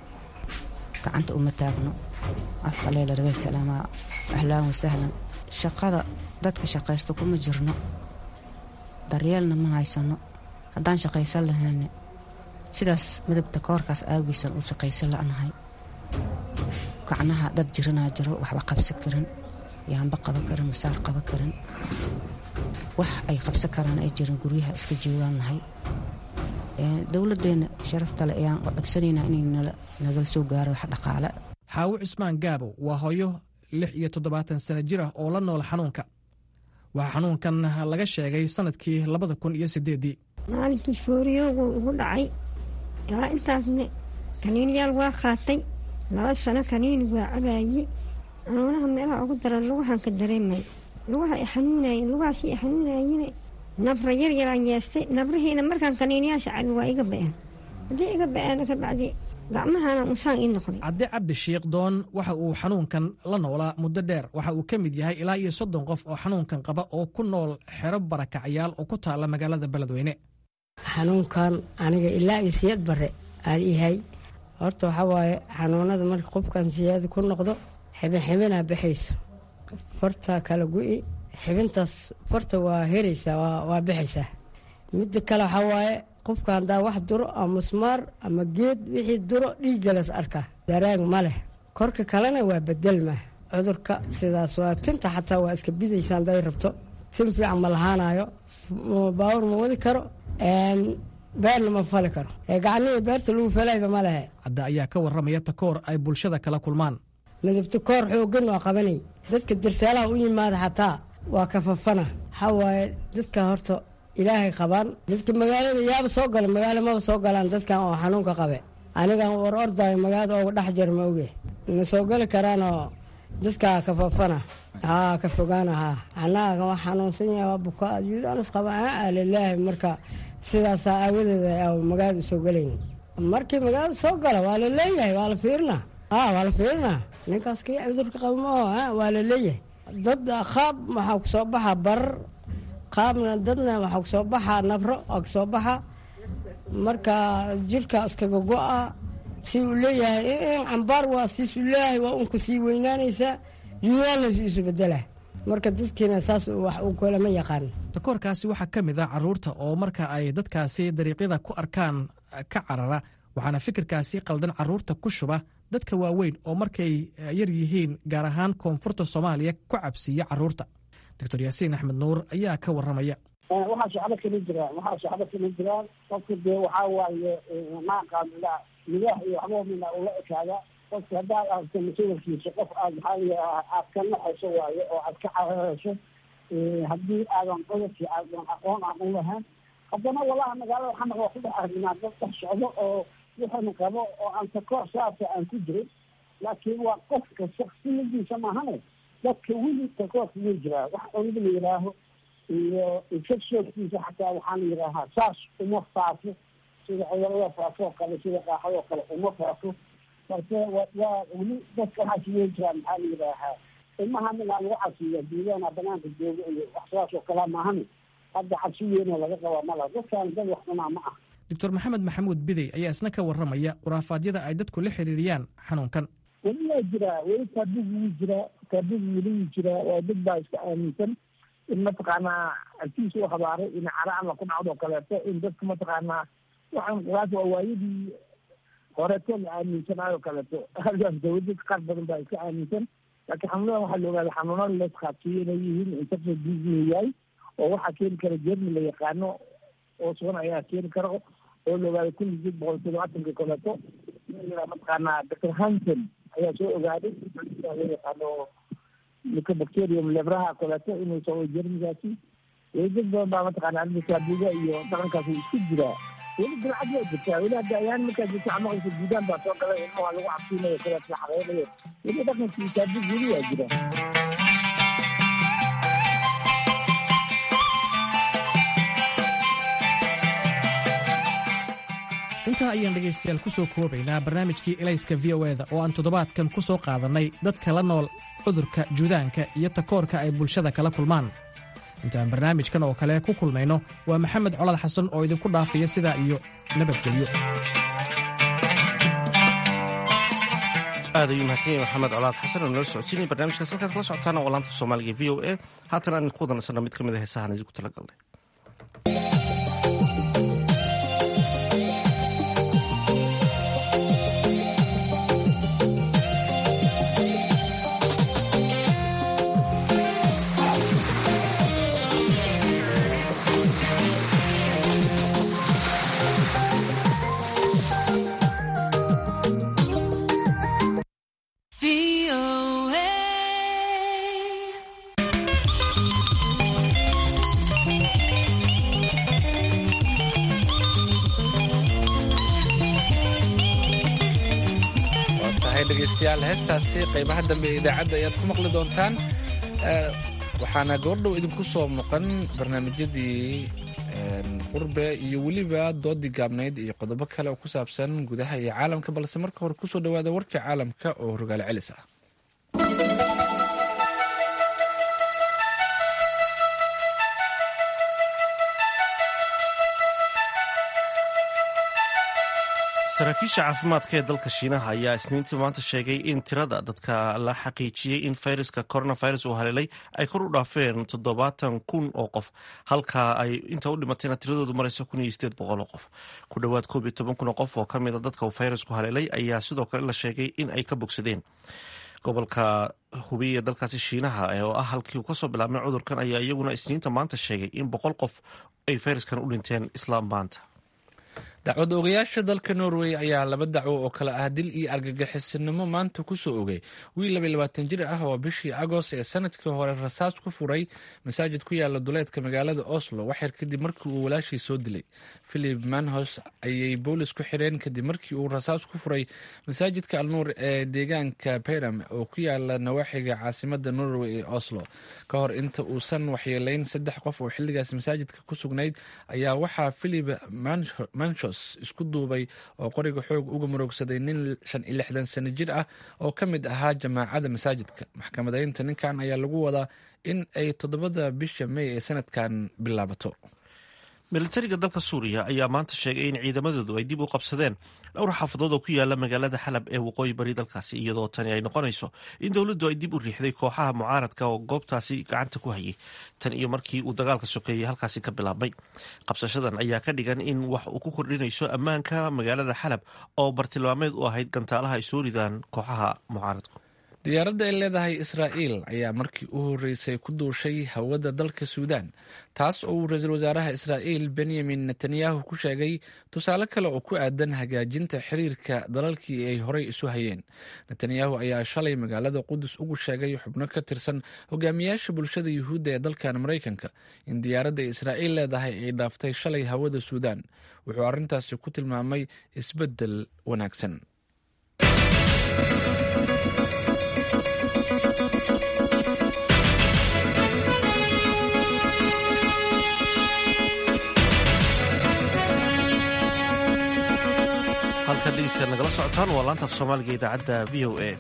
gacanta uma taagno afka leela raga salaamaa ahlaan wasahlan shaqada dadka shaqaysta kuma jirno daryeelna ma haysano haddaan shaqaysan lahayne sidaas midabta koorkaas aagiisan u shaqaysan la'nahay gacnaha dad jiranaa jiro waxba qabsan karin yaanba qaban karin masaar qaban karin wax ay qabsan karaan ay jiran guryaha iska joogaan nahay dowladdeena sharaftale ayaan codsanaynaa inay nagala soo gaaro wax dhaqaale xaawo cusmaan gaabow waa hooyo lix iyo toddobaatan sano jir ah oo la nool xanuunka waxaa xanuunkan laga sheegay sannadkii labada kun iyo siddeeddii maalinkii fooriyoogu igu dhacay ilaa intaasne kaniiniyaal waa qaatay laba sano kaniini waa cabaayey xanuunaha meelaha ugu daran lugahan ka dareemay lugaha i xanuunayen lugahaasii i xanuunayene nabra yar yaraan yeestay nabrihiina markaan kaniiniyaasha cabin waa iga ba'een haddii iga ba'een kabacdi gacmahana unsaan ii noqday cabdi cabdi shiikh doon waxa uu xanuunkan la noolaa muddo dheer waxa uu ka mid yahay ilaa iyo soddon qof oo xanuunkan qaba oo ku nool xero barakacyaal oo ku taala magaalada beledweyne xanuunkan aniga ilaa iyo siyad bare aan yahay horta waxaa waaye xanuunada marka qofkan siyaada ku noqdo xibin xibinaa baxayso fartaa kala gu'i xibintaas farta waa heraysaa waa baxaysaa midda kale waxaa waaye qofka haddaa wax duro ama musmaar ama geed wixii duro dhiiggalas arkaa daraag ma leh korka kalena waa bedelma cudurka sidaas waa tinta xataa waa iska bidaysa hadday rabto tin fiican ma lahaanayo baawur ma wadi karo beerna ma fali karo gacnihii beerta lagu falayba ma lehe cadda ayaa ka warramaya takoor ay bulshada kala kulmaan midabta koor xooggan waa qabanay dadka darsaalaha u yimaada xataa waa kafafana waxaa waaye dadka horta ilaahay qabaan dadka magaalada yaaba soo gala magaalo maba soo galaan dadkan oo xanuunka qabe anigan war ordaayo magaalada ooga dhex jir ma oge na soo gali karaanoo dadkaa ka fafana haa ka fogaana haa annaga waa xanuunsan yahay waa bukaa juudaanus qaba aa lilaahi marka sidaasaa aawadeeda a magaalada usoo gelayn markii magaalada soo gala waa la leeyahay waa la fiirinaa haa waa la fiirinaa ninkaas kii cudurka qaba maaho waa la leeyahay dad qaab waxaa kusoo baxa barar qaabna dadna waxaa kusoo baxa nabro waa kasoo baxa marka jirka iskaga go-a si uu leeyahay in cambaar waa siisuu leeyahay waa unku sii weynaanaysaa juudaanna isu bedela marka dadkiina saas wax uu kalama yaqaan takoorkaasi waxaa ka mid ah carruurta oo marka ay dadkaasi dariiqyada ku arkaan ka carara waxaana fikirkaasi qaldan carruurta ku shuba dadka waaweyn oo markay yar yihiin gaar ahaan koonfurta soomaaliya ku cabsiiya carruurta doctor yaasiin axmed nuur ayaa ka warramaya waxaa shacbo kala jiraan waxaa shacbo kala jiraan qofka dee waxaa waaye maaqaamila midaah iyo waxba mina ula ekaada qofka haddaad aragto masawirkiisa qof aad maxaa aad ka naxayso waaye oo aad ka cararayso haddii aadan cudurkii aadan aqoon aan u lahayn haddana walaha magaalada xamar waa ku dhex argnaa dad dhex socdo oo wuxuuna qabo oo aan takoor saasa aan ku jirin laakiin waa qofka shaksiyadiisa maahane dadka weli takoorka wuu jiraa wax cunida la yidhaaho iyo infectionkiisa xataa waxaa la yidhaahaa saas uma faafo sida cudurada faafo oo kale sida qaaxada oo kale uma faafo marka wa waa weli dadka waxaas wey jiraan maxaa la yidhaahaa ilmaha minaa lagu casiya duudaana banaanka jooga iyo wax sidaas oo kalea maahane hadda cabsi weynoo laga qabaa mala dadkaan dad wax cunaa ma ah doctor maxamed maxamuud bidey ayaa isna ka warramaya khuraafaadyada ay dadku la xiriiriyaan xanuunkan weli waa jiraa weli taabigu wuu jiraa taabigu weli wuu jiraa waa dad baa iska aaminsan in mataqaanaa agtiisa u habaaray in cara alla ku dhacdo kaleeto in dadka mataqaanaa waxaan quraas waa waayadii horeeto la aaminsanaayo kaleeto halkaas dawladad qaar badan baa iska aaminsan laakiin xanuunadan waxaa la ogaaday xanuunada la isqaadsiiyo inay yihiin infection disease yahay oo waxaa keeni kara jermi la yaqaano oo sugan ayaa keeni kara oo la ogaaday kun iyo boqol todobaatanka kaleeto mataqaanaa doctor hanson ayaa soo ogaaday loo yaqaano mycobacterium lebraha kaleeto inuu soo jermigaasi weli dad badan baa mataqaana arrinta taabuga iyo dhaqankaas isku jiraa weli dilcad waa jirtaa weli hadda ayaan markaa jirta amaqaysa guudaan baa soo galay ilmaha lagu cabsiinayo kaleeto la xaqeynayo weli dhaqankii taabug weli waa jira intaa ayaan dhegaystayaal ku soo koobaynaa barnaamijkii elayska v o eda oo aan toddobaadkan ku soo qaadannay dadka la nool cudurka juudaanka iyo takoorka ay bulshada kala kulmaan intaan barnaamijkan oo kale ku kulmayno waa maxamed colad xasan oo idinku dhaafaya sidaa iyo nabadgelyo aad ayuu mahadsan yahay maxamed colaad xasan oo nala socodsiinaya barnaamijkaas halkaad kala socotaana waa laanta soomaaliga v o a haatan aan idinku wadansana mid ka mid a heesahan idinku talagalnay waa tahay dhegaystayaal heestaasi qaybaha dambe ee idaacadda ayaad ku maqli doontaan Eh, waxaana goordhow idinku soo muuqan barnaamijyadii qurbe iyo weliba doodii gaabnayd iyo qodobo kale oo ku saabsan gudaha iyo caalamka balse marka hore kusoo dhawaada warka caalamka oo rogaale celis ah saraakiisha caafimaadka ee dalka shiinaha ayaa isniintii maanta sheegay in tirada dadka la xaqiijiyey in fayraska coronavirus uu haleelay ay kor u dhaafeen toddobaatan kun oo qof halka ay inta u dhimatayna tiradoodu marayso kun iyo sideed boqol oo qof ku dhowaad koob iyo toban kun oo qof oo ka mida dadka uu fayrasku haleelay ayaa sidoo kale la sheegay in ay ka bogsadeen gobolka hubiy ee dalkaasi shiinaha oo ah halkii uu kasoo bilaabmay cudurkan ayaa iyaguna isniinta maanta sheegay in boqol qof ay fayraskan u dhinteen isla maanta dacwad oogayaasha dalka norway ayaa laba dacwo oo kale ah dil iyo argagixisinimo maanta kusoo ogay wiil laba labaatan jir ah oo bishii agost ee sanadkii hore rasaas ku furay masaajid ku yaala duleedka magaalada oslo waxyar kadib markii uu walaashii soo dilay philip manhos ayay boolis ku xireen kadib markii uu rasaas ku furay masaajidka alnuur ee deegaanka bayram oo ku yaala nawaaxiga caasimada norway ee oslo ka hor inta uusan waxyeeleyn saddex qof oo xiligaas masaajidka ku sugnayd ayaa waxaa philip manhos isku duubay oo qoriga xoog uga muroogsaday nin shan iyo lixdan sano jir ah oo ka mid ahaa jamaacada masaajidka maxkamadeynta ninkan ayaa lagu wadaa in ay toddobada bisha may ee sanadkan bilaabato militariga dalka suuriya ayaa maanta sheegay in ciidamadoodu ay dib u qabsadeen dhowr xaafadood oo ku yaala magaalada xalab ee waqooyi bari dalkaasi iyadoo tani ay noqonayso in dowladdu ay dib u riixday kooxaha mucaaradka oo goobtaasi gacanta ku hayay tan iyo markii uu dagaalka sokeeyey halkaasi ka bilaabmay qabsashadan ayaa ka dhigan in wax uu ku kordhinayso ammaanka magaalada xalab oo bartilmaameed u ahayd gantaalaha ay soo ridaan kooxaha mucaaradku diyaaradda ay leedahay israa'iil ayaa markii u horreysay ku duushay hawada dalka suudaan taas oo uu ra-iisul wasaaraha israa'iil benyamin netanyahu ku sheegay tusaale kale oo ku aadan hagaajinta xiriirka dalalkii ay horey isu hayeen netanyahu ayaa shalay magaalada qudus ugu sheegay xubno ka tirsan hogaamiyaasha bulshada yuhuudda ee dalkan maraykanka in diyaaradda israa'iil leedahay ay dhaaftay shalay hawada suudaan wuxuu arrintaasi ku tilmaamay isbeddel wanaagsan halkan dhegeystayaal nagala socotaan waa laanta af soomaaliga idaacadda v o a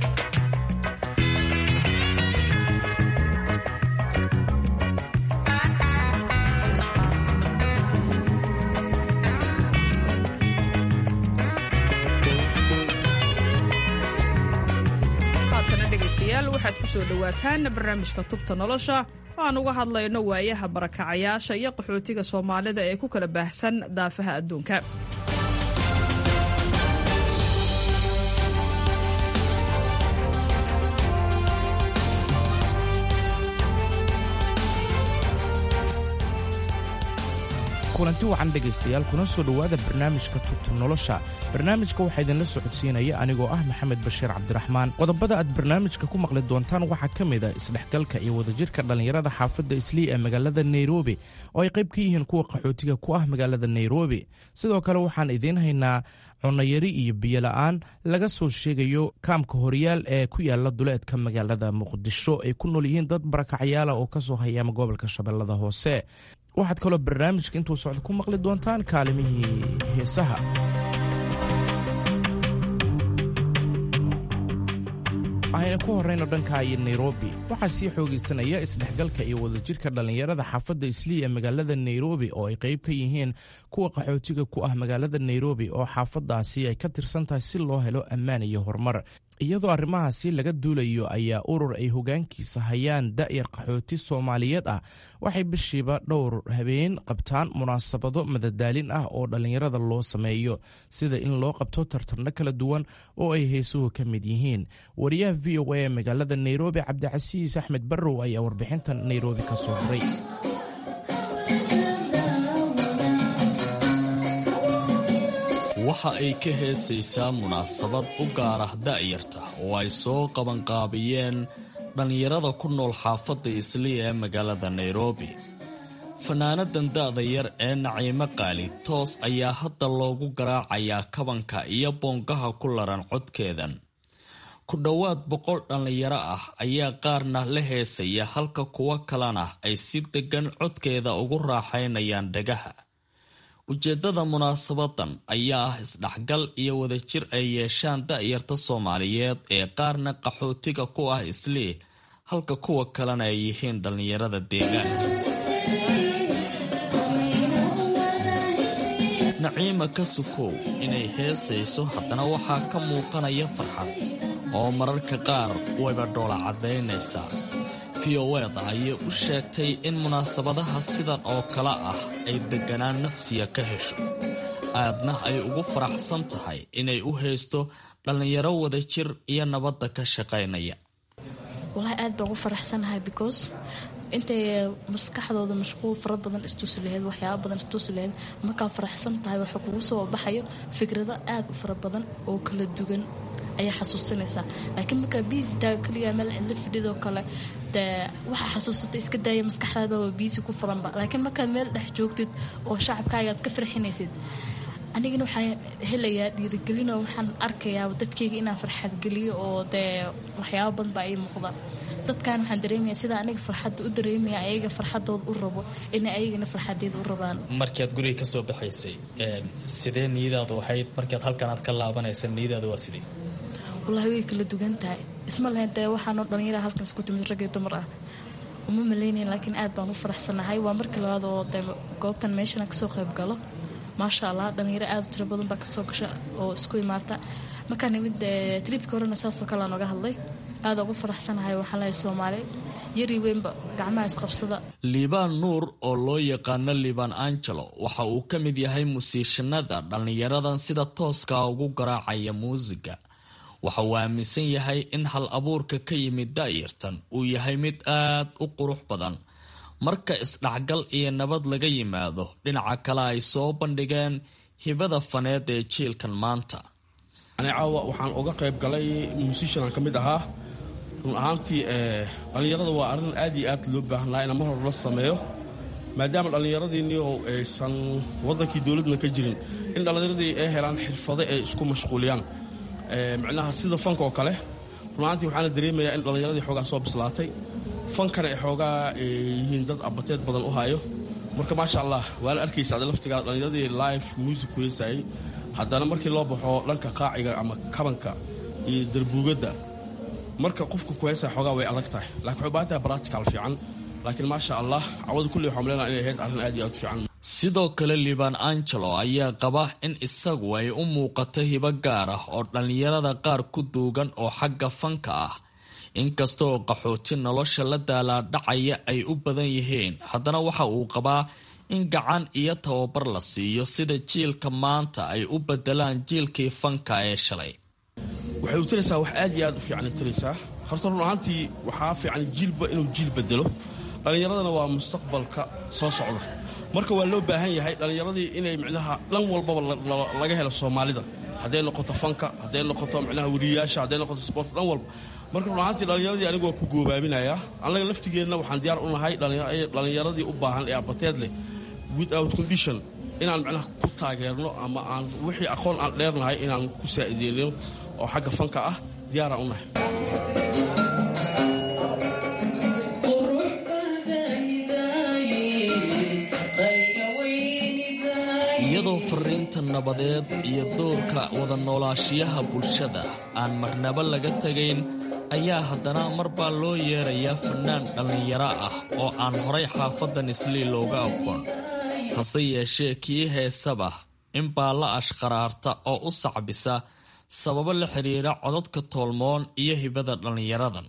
haatana dhegaystayaal waxaad ku soo dhowaataan barnaamijka tubta nolosha oo aan uga hadlayno waayaha barakacayaasha iyo qaxootiga soomaalida ee ku kala baahsan daafaha adduunka kulanti wacan dhegaystayaal kuna soo dhowaada barnaamijka tubta nolosha barnaamijka waxaa idinla socodsiinaya anigoo ah maxamed bashiir cabdiraxmaan qodobada aad barnaamijka ku maqli doontaan waxaa ka mid a isdhexgalka iyo wadajirka dhallinyarada xaafadda islii ee magaalada nairobi oo ay qayb ka yihiin kuwa qaxootiga ku ah magaalada nairobi sidoo kale waxaan idiin haynaa cunayari iyo biyola'aan laga soo sheegayo kaamka horyaal ee ku yaala duleedka magaalada muqdisho ay ku nool yihiin dad barakacyaala oo ka soo hayaama gobolka shabeellada hoose waxaad kaloo barnaamijka intuu socdo ku maqli doontaan kaalimihii heesaha ayna ku horrayno dhanka iyo nairobi waxaa sii xoogaysanaya isdhexgalka iyo wadajirka dhallinyarada xaafadda islii ee magaalada nairobi oo ay qayb ka yihiin kuwa qaxootiga ku ah magaalada nairobi oo xaafaddaasi ay ka tirsan tahay si loo helo ammaan iyo horumar iyadoo arrimahaasi laga duulayo ayaa urur ay hoggaankiisa hayaan da'yar qaxooti soomaaliyeed ah waxay bishiiba dhowr habeen qabtaan munaasabado madadaalin ah oo dhallinyarada loo sameeyo sida in loo qabto tartarno kala duwan oo ay heesuhu ka mid yihiin wariyaha v o a ee magaalada nairobi cabdicasiis axmed barrow ayaa warbixintan nairobi ka soo diray waxa ay ka heesaysaa munaasabad u gaar ah da'yarta oo ay soo qabanqaabiyeen dhallinyarada ku nool xaafadda islii ee magaalada nairobi fanaanadan da'da yar ee naciimo qaali toos ayaa hadda loogu garaacayaa kabanka iyo boongaha ku laran codkeedan ku dhowaad boqol dhallinyaro ah ayaa qaarna la heesaya halka kuwo kalena ay si deggan codkeeda ugu raaxaynayaan dhagaha ujeeddada munaasabadan ayaa ah isdhexgal iyo wadajir ay yeeshaan da'yarta soomaaliyeed ee qaarna qaxootiga ku ah islii halka kuwa kalena ay yihiin dhallinyarada deegaanka naciima ka sukow inay heesayso haddana waxaa ka muuqanaya farxad oo mararka qaar wayba dhoola caddaynaysaa vioeda ayay u sheegtay in munaasabadaha sidan oo kale ah ay degganaan nafsiya ka hesho aadna ay ugu faraxsan tahay inay u haysto dhallinyaro wadajir iyo nabadda ka shaqaynaya walahi aad baan ugu faraxsanahay because intay maskaxdooda mashquul fara badan istusi laheyd waxyaaba badan istusi laheyd markaa faraxsan tahay waxaa kugu soo baxayo fikrado aada u fara badan oo kala duwan ayaa xasuusinaysaa laakiin markaa biisi taaga keliya meel cidlo fidhidoo kale dee waxaa xasuusata iska daaya maskaxdaada waa biisi ku furanba laakiin markaad meel dhex joogtid oo shacabkaaga aad ka farxinaysid anigana waxaan helayaa dhiirigelinoo waxaan arkayaa dadkayga inaan farxad geliyo oo dee waxyaaba badan baa ii muuqda dadkan waxaan dareemaya sida aniga farxadda u dareemaya ayaga farxadooda u rabo inay ayagana farxadeeda u rabaan markaad guriga kasoo baxaysay sidee niyadaadu ahayd markaad halkan aad ka laabanaysa niyadaadu waa sidee wallaahi way kala dugan tahay isma lahayn dee waxaanoo dhallinyara halkan isku timid rag iyo dumar ah uma malaynayn laakiin aad baan u faraxsanahay waa markii labaad oo dee goobtan meeshan kasoo qayb galo maasha allah dhallinyaro aada u tiro badan baa kasoo gasha oo isku imaata markaa nimid tribka horena saasoo kale aan oga hadlay aada ugu faraxsanahay waxaan lehay soomaali yari weynba gacmaha isqabsada liibaan nuur oo loo yaqaano liibaan angelo waxa uu ka mid yahay musiishanada dhallinyaradan sida tooska ugu garaacaya muusiga waxa uu aaminsan yahay in hal abuurka ka yimid daayartan uu yahay mid aad u qurux badan marka isdhexgal iyo nabad laga yimaado dhinaca kale ay soo bandhigeen hibada faneed ee jiilkan maanta ani caawa waxaan uga qayb galay musishanaan ka mid ahaa run ahaantii dhallinyarada waa arrin aad iyo aad loo baahnaa ina mar hore la sameeyo maadaama dhallinyaradiinni oo aysan waddankii dowladna ka jirin in dhallinyaradii ay helaan xirfado ay isku mashquuliyaan micnaha sida fanka oo kale run ahaantii waxaana dareemayaa in dhallinyaradii xoogaa soo bislaatay fankana ay xoogaa yihiin dad abateed badan u hayo marka maasha allah waana arkaysa ada laftigaa dhallinyaradii live music weysayay haddana markii loo baxo dhanka qaaciga ama kabanka iyo darbuugadda marka qofka ku heysaya xoogaa way adag tahay lakin waxay baahan tahay baratical fiican laakiin maasha allah cawada kulley waxaan maleynaa inay ahayd arrin aad iyo aad u fiican sidoo kale liibaan angelo ayaa qaba in isagu ay u muuqato hibo gaar ah oo dhallinyarada qaar ku duugan oo xagga fanka ah inkastaoo qaxooti nolosha la daalaadhacaya ay u badan yihiin haddana waxa uu qabaa in gacan iyo tababar la siiyo sida jiilka maanta ay u bedelaan jiilkii fanka ee shalay waxay u taraysaa wax aad iyo aad u fiicanay taraysaa horta run ahaantii waxaa fiican jiilba inuu jiil bedelo dhallinyaradana waa mustaqbalka soo socda marka waa loo baahan yahay dhallinyaradii inay micnaha dhan walbaba laga helo soomaalida hadday noqoto fanka hadday noqoto micnaha weriyayaasha hadday noqoto sport dhan walba marka run ahaantii dhallinyaradii anigu waa ku goobaabinayaa annaga laftigeenna waxaan diyaar u nahay dhallinyaradii u baahan ee abateed leh without condition inaan micnaha ku taageerno ama aan wixii aqoon aan dheernahay inaan ku saa'ideeno oo xagga fanka ah diyaaraan u nahay iyadoo fariinta nabadeed iyo doorka wada noolaashiyaha bulshada aan marnaba laga tegayn ayaa haddana mar baa loo yeerayaa fannaan dhallinyaro ah oo aan horay xaafadan islii looga aqoon hase yeeshee kii heesaba in baa la ashqaraarta oo u sacbisa sababo la xidhiira codadka toolmoon iyo hibada dhallinyaradan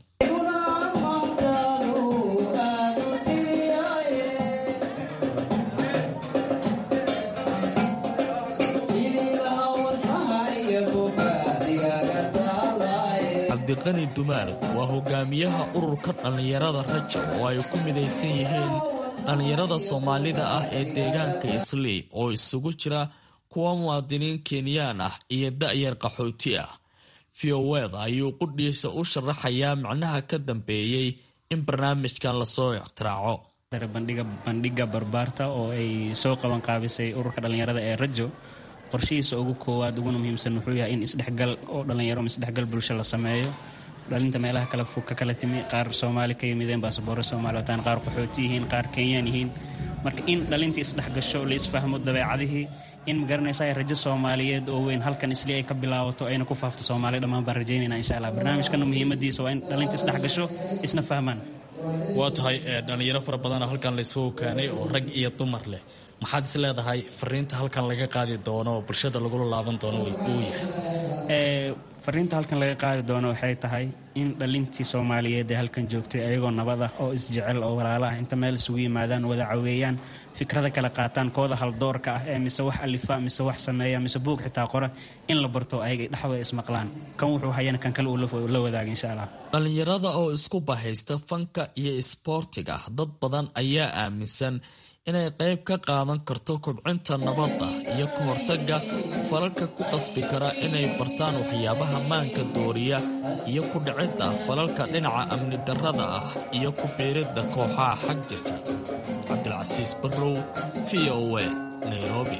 cabdiqani dumaal waa hogaamiyaha ururka dhallinyarada rajo oo ay ku midaysan yihiin dhallinyarada soomaalida ah ee deegaanka islii oo isugu jira kuwa muwaadiniin kenyaan ah iyo da'yar qaxooti ah fioweda ayuu qudhiisa u sharaxayaa macnaha ka dambeeyey in barnaamijkan lasoo ixtiraaco bandhiga barbaarta oo ay soo qaban qaabisay ururka dhallinyarada ee rajo qorshihiisa ugu koowaad uguna muhiimsan wuxuu yahay in isdhexgal oo dhallinyaro ama isdhexgal bulsho la sameeyo dhalinta meelaha kale fog ka kala timi qaar soomaali ka yimideen baasaboore soomaali wataan qaar qaxooti yihiin qaar kenyaan yihiin marka in dhalintii isdhexgasho la isfahmo dabeecadihii in magaranaysa rajo soomaaliyeed oo weyn halkan isli ay ka bilaabato ayna ku faafto soomaaliya dhammaan baan rajaynayna insha allah barnaamijkana muhiimadiisa waa in dhalinta isdhexgasho isna fahmaan waa tahay dhallinyaro fara badanoo halkan laysugu keenay oo rag iyo dumar leh maxaad is leedahay fariinta halkan laga qaadi doono oo bulshada lagula laaban doono uu yahay fariinta halkan laga qaadi doono waxay tahay in dhalintii soomaaliyeed ee halkan joogtay ayagoo nabad ah oo isjecel oo walaala ah inta meel isugu yimaadaan wada caweeyaan fikrada kala qaataan kooda haldoorka ah ee mise wax alifa mise wax sameeya mise buug xitaa qora in la barto ayaga dhexdooda ismaqlaan kan wuxuu hayana kan kale uu la wadaaga insha allah dhallinyarada oo isku bahaysta fanka iyo isboortiga dad badan ayaa aaminsan inay qayb ka qaadan karto kobcinta nabadda iyo ka hortagga falalka ku qasbi kara inay bartaan waxyaabaha maanka dooriya iyo ku dhicidda falalka dhinaca amni darrada ah iyo ku biiridda kooxaha xag jirka cabdilcasiis barrow v o a nairobi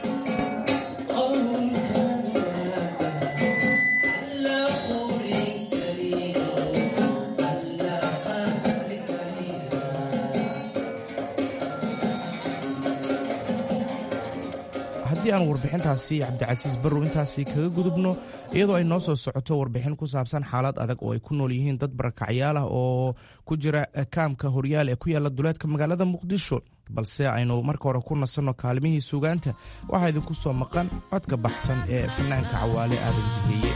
haddii aan warbixintaasi cabdicasiis barrow intaasi kaga gudubno iyadoo ay noo soo socoto warbixin ku saabsan xaalad adag oo ay ku nool yihiin dad barakacyaal ah oo ku jira kaamka horyaal ee ku yaala duleedka magaalada muqdisho balse aynu marka hore ku nasanno kaalimihii sugaanta waxaa idinku soo maqan codka baxsan ee fanaanka cawaale aadan jiheeye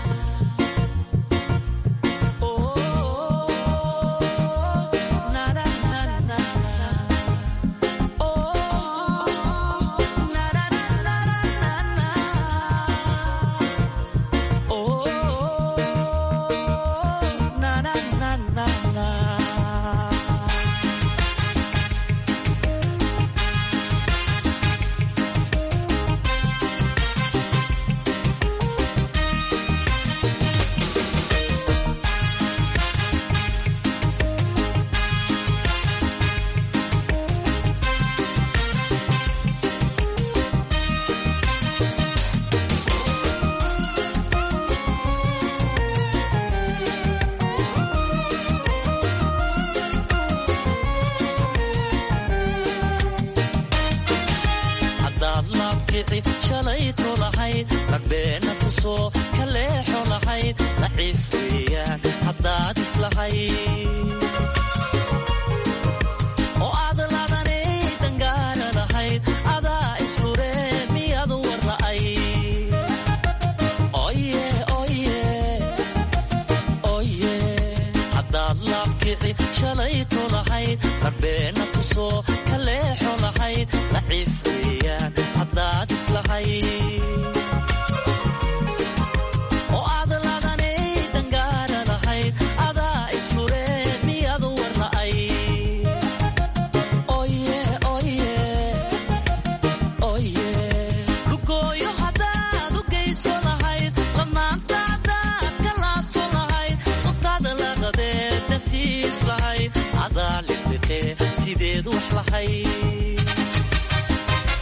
haddaad laabkici shalayto lahayd ragbeena tusoo kaleexo lahayd laciif weeyaan haddaad islahayd oo aad ladanay dangaara lahayd adaa isfure miyadu war la'ay oye oye oye haddaad laabkici shalayto lahayd ragbeena tusoo kaleexo lahayd laciif weeyaan haddaad islahayd oo aad ladanay dangaara lahayd adaa isfure miyadu war la'ay oye oye oye lugooyo haddaad u geyso lahayd ladnaanta haddaad ka laaso lahayd subtaada laqadeedna siis lahayd adaa liqliqee sideed wax lahayd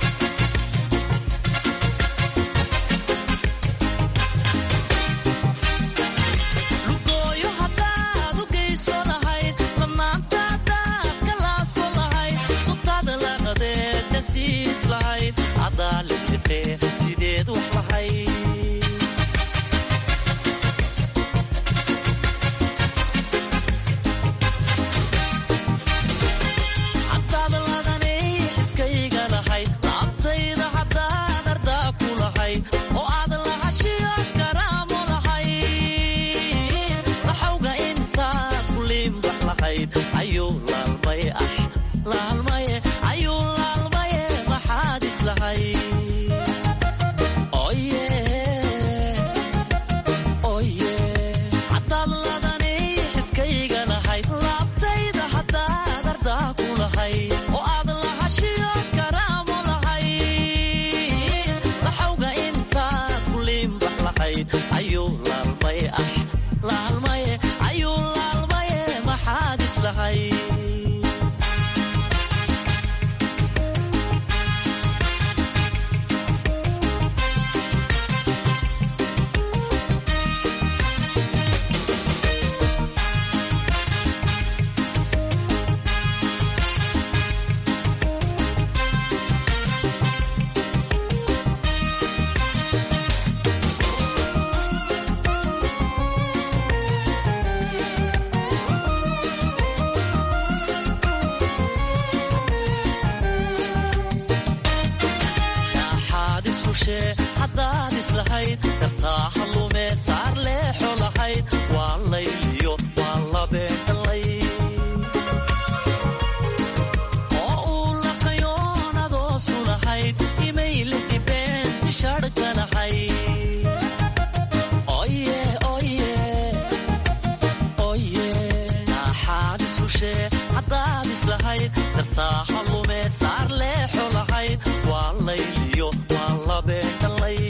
layliyo waa labee dhalay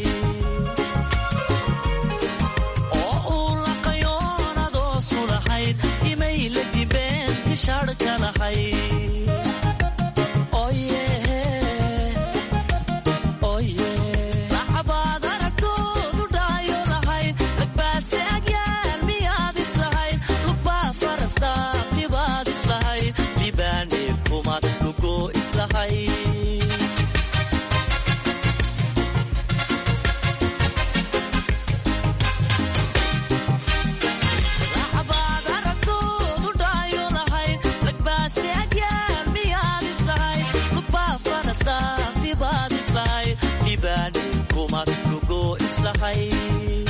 oo uu laqayoonadoo sulahayd imay la dibeen tishaadhka lahayd lacabaad aragtoodu dhaayo lahayd lagbaase agyaal miyaad islahayd lugbaa faras dhaafibaad islahayd libaane kumaad lugoo islahayd lacabaad aragtoodu dhaayo lahayd lagbaase agyaal miyaad islahayd lugbaa faras dhaafibaad islahayd libaane kumaad lugoo islahayd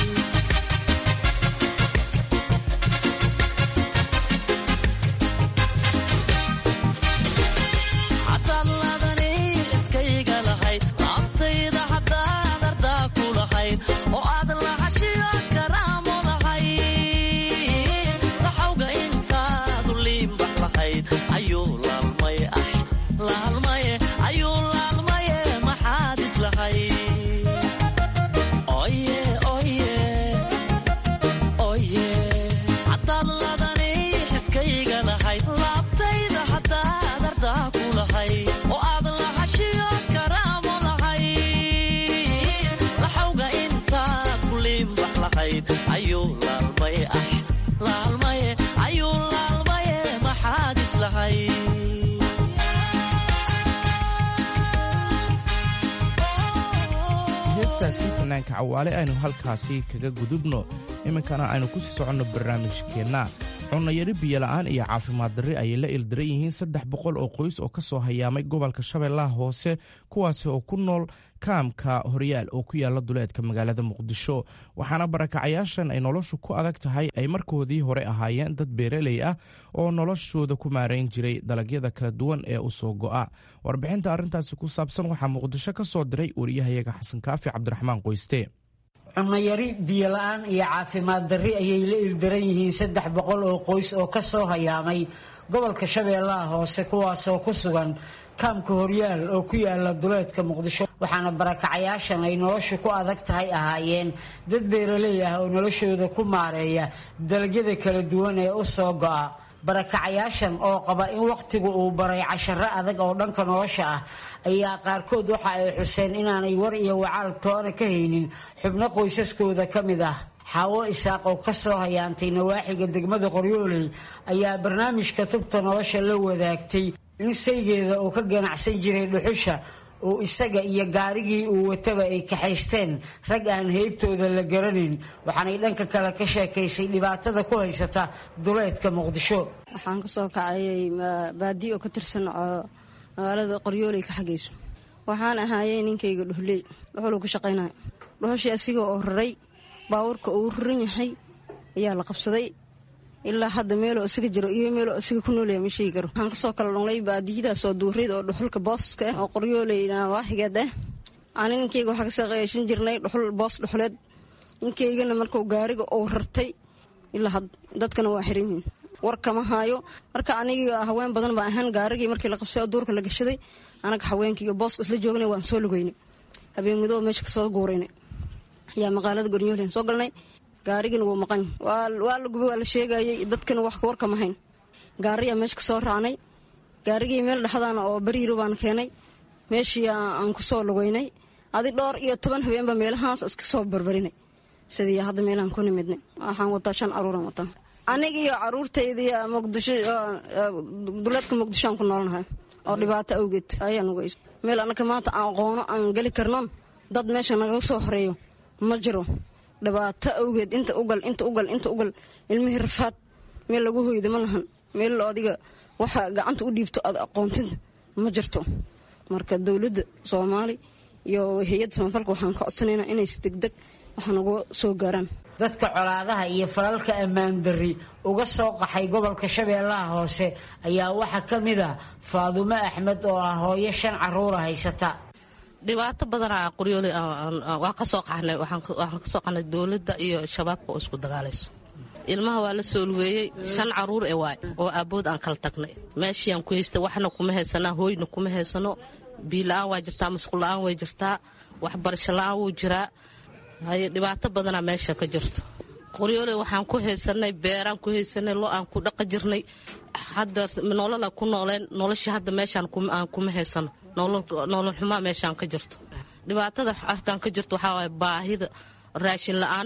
hadaad ladani iskayga lahayd laabtayda haddaad ardaa ku lahayd oo aad lahashiyo karaamo lahayd laxawga intaadu liimbax lahayd ayuu laalmay ah laalmaye ayuu laalmaye maxaad islahayd oye oye oye haddaad ladani xiskayga lahayd laabtayda haddaad ardaa ku lahayd oo aad lahashiyo karaamo lahayd laxawga intaad ku liimbax lahayd ayuu laalmay ah laalmaye ayuu laalmaye maxaad islahayd heestaasi fanaanka cawaale aynu halkaasi kaga gudubno iminkana aynu ku sii soconno barnaamijkeenna cunnayari biyola'aan iyo caafimaad darri ayay la ildaran yihiin saddex boqol oo qoys oo ka soo hayaamay gobolka shabeellaha hoose kuwaasi oo ku nool kaamka horyaal oo ku yaala duleedka magaalada muqdisho waxaana barakacayaashan ay noloshu ku adag tahay ay markoodii hore ahaayeen dad beeraley ah oo noloshooda ku maarayn jiray dalagyada kala duwan ee u soo go'a warbixinta arrintaasi ku saabsan waxaa muqdisho ka soo diray wariyahayaga xasan kaafi cabdiraxmaan qoyste cunayari biyola-aan iyo caafimaad darri ayay la ildaran yihiin saddex boqol oo qoys oo ka soo hayaamay gobolka shabeellaha hoose kuwaasoo ku sugan kaamka horyaal oo ku yaala duleedka muqdisho waxaana barakacayaashan ay noloshu ku adag tahay ahaayeen dad beeraley ah oo noloshooda ku maareeya dalagyada kala duwan ee u soo go'a barakacayaashan oo qaba in wakhtigu uu baray casharo adag oo dhanka nolosha ah ayaa qaarkood waxa ay xuseen inaanay war iyo wacaal toona ka haynin xubno qoysaskooda ka mid ah xaawo isaaq oo ka soo hayaantay nawaaxiga degmada qoryooley ayaa barnaamijka tubta nolosha la wadaagtay in saygeeda uu ka ganacsan jiray dhuxusha oo isaga iyo gaarigii uu wataba ay kaxaysteen rag aan heybtooda la garanayn waxaanay dhanka kale ka sheekaysay dhibaatada ku haysata duleedka muqdisho waxaan kasoo kacayay baadiyo oo ka tirsan oo magaalada qoryooley ka xagayso waxaan ahaayey ninkayga dhuhley dhuxuluu ka shaqaynaya dhuxushii asiga oo raray baabuurka uu raran yahay ayaa la qabsaday ilaa hadda meeloo isaga jiro iyo meeloo isaga ku noolaya ma sheegi karo waxaan kasoo kala dhunglay baadiyadaas oo duureyd oo dhuxulka booska ah oo qoryooleyna waaxigeed ah ani ninkayga waxaa kasoo qeeshan jirnay dhuxul boos dhuxuleed ninkaygana markuu gaariga uu rartay ilaa dadkana waa xiran yihiin war kama haayo marka aniga haween badan baa ahaan gaarigii markii la qabsay oo duurka la gashaday anaga haweenkaiyo booska isla joognay waan soo lugeynay habeen midooba meesha kasoo guuraynay ayaa magaalada gornyoolian soo galnay gaarigina wuu maqan waa la gubay waa la sheegayay dadkana wax war kama hayn gaariyaa meesha kasoo raacnay gaarigii meel dhexdaana oo bariiro baan keenay meeshii aan kusoo lugeynay adi dhowr iyo toban habeenba meelahaas iska soo barbarinay sidii hadda meelahaan ku nimidnay waxaan wataa shan caruuran wataa aniga iyo caruurtayda muqdisho duleedka muqdishoaan ku noolnahay oo dhibaato awgeed ayaan ugeys meel anaka maanta aan aqoono aan geli karnon dad meesha nagaga soo horeeyo ma jiro dhibaato awgeed inta ugal inta ugal inta ugal ilmihii rafaad meel lagu hoyda ma lahan meel adiga waxa gacanta u dhiibto aad aqoontinta ma jirto marka dowladda soomaali iyo hay-adda samafalka waxaan ka codsanaynaa inay si degdeg waxa naga soo gaaraan dadka colaadaha iyo falalka ammaan darri uga soo qaxay gobolka shabeellaha hoose ayaa waxaa ka mid a faadumo axmed oo ah hooyo shan caruura haysata dhibaato badanaa qoryooli waa kasoo qaxnay waxaan kasoo qaxnay dowladda iyo shabaabka oo isku dagaalayso ilmaha waa la soo lugeeyey shan caruur e waay oo aabood aan kala tagnay meeshiiaan ku haysta waxna kuma haysanaa hooyna kuma haysano biyo la-aan waa jirtaa masquul la-aan way jirtaa waxbarasho la-aan wuu jiraa haye dhibaato badanaa meesha ka jirto qoryoole waxaan ku haysanay beeraan ku haysanay lo aan ku dhaqa jirnay hadda nolola ku nooleen nolosha hadda meeshaan aan kuma haysano nolol xumaa meeshaan ka jirto dhibaatada halkaan ka jirto waxaa waay baahida raashin la-aan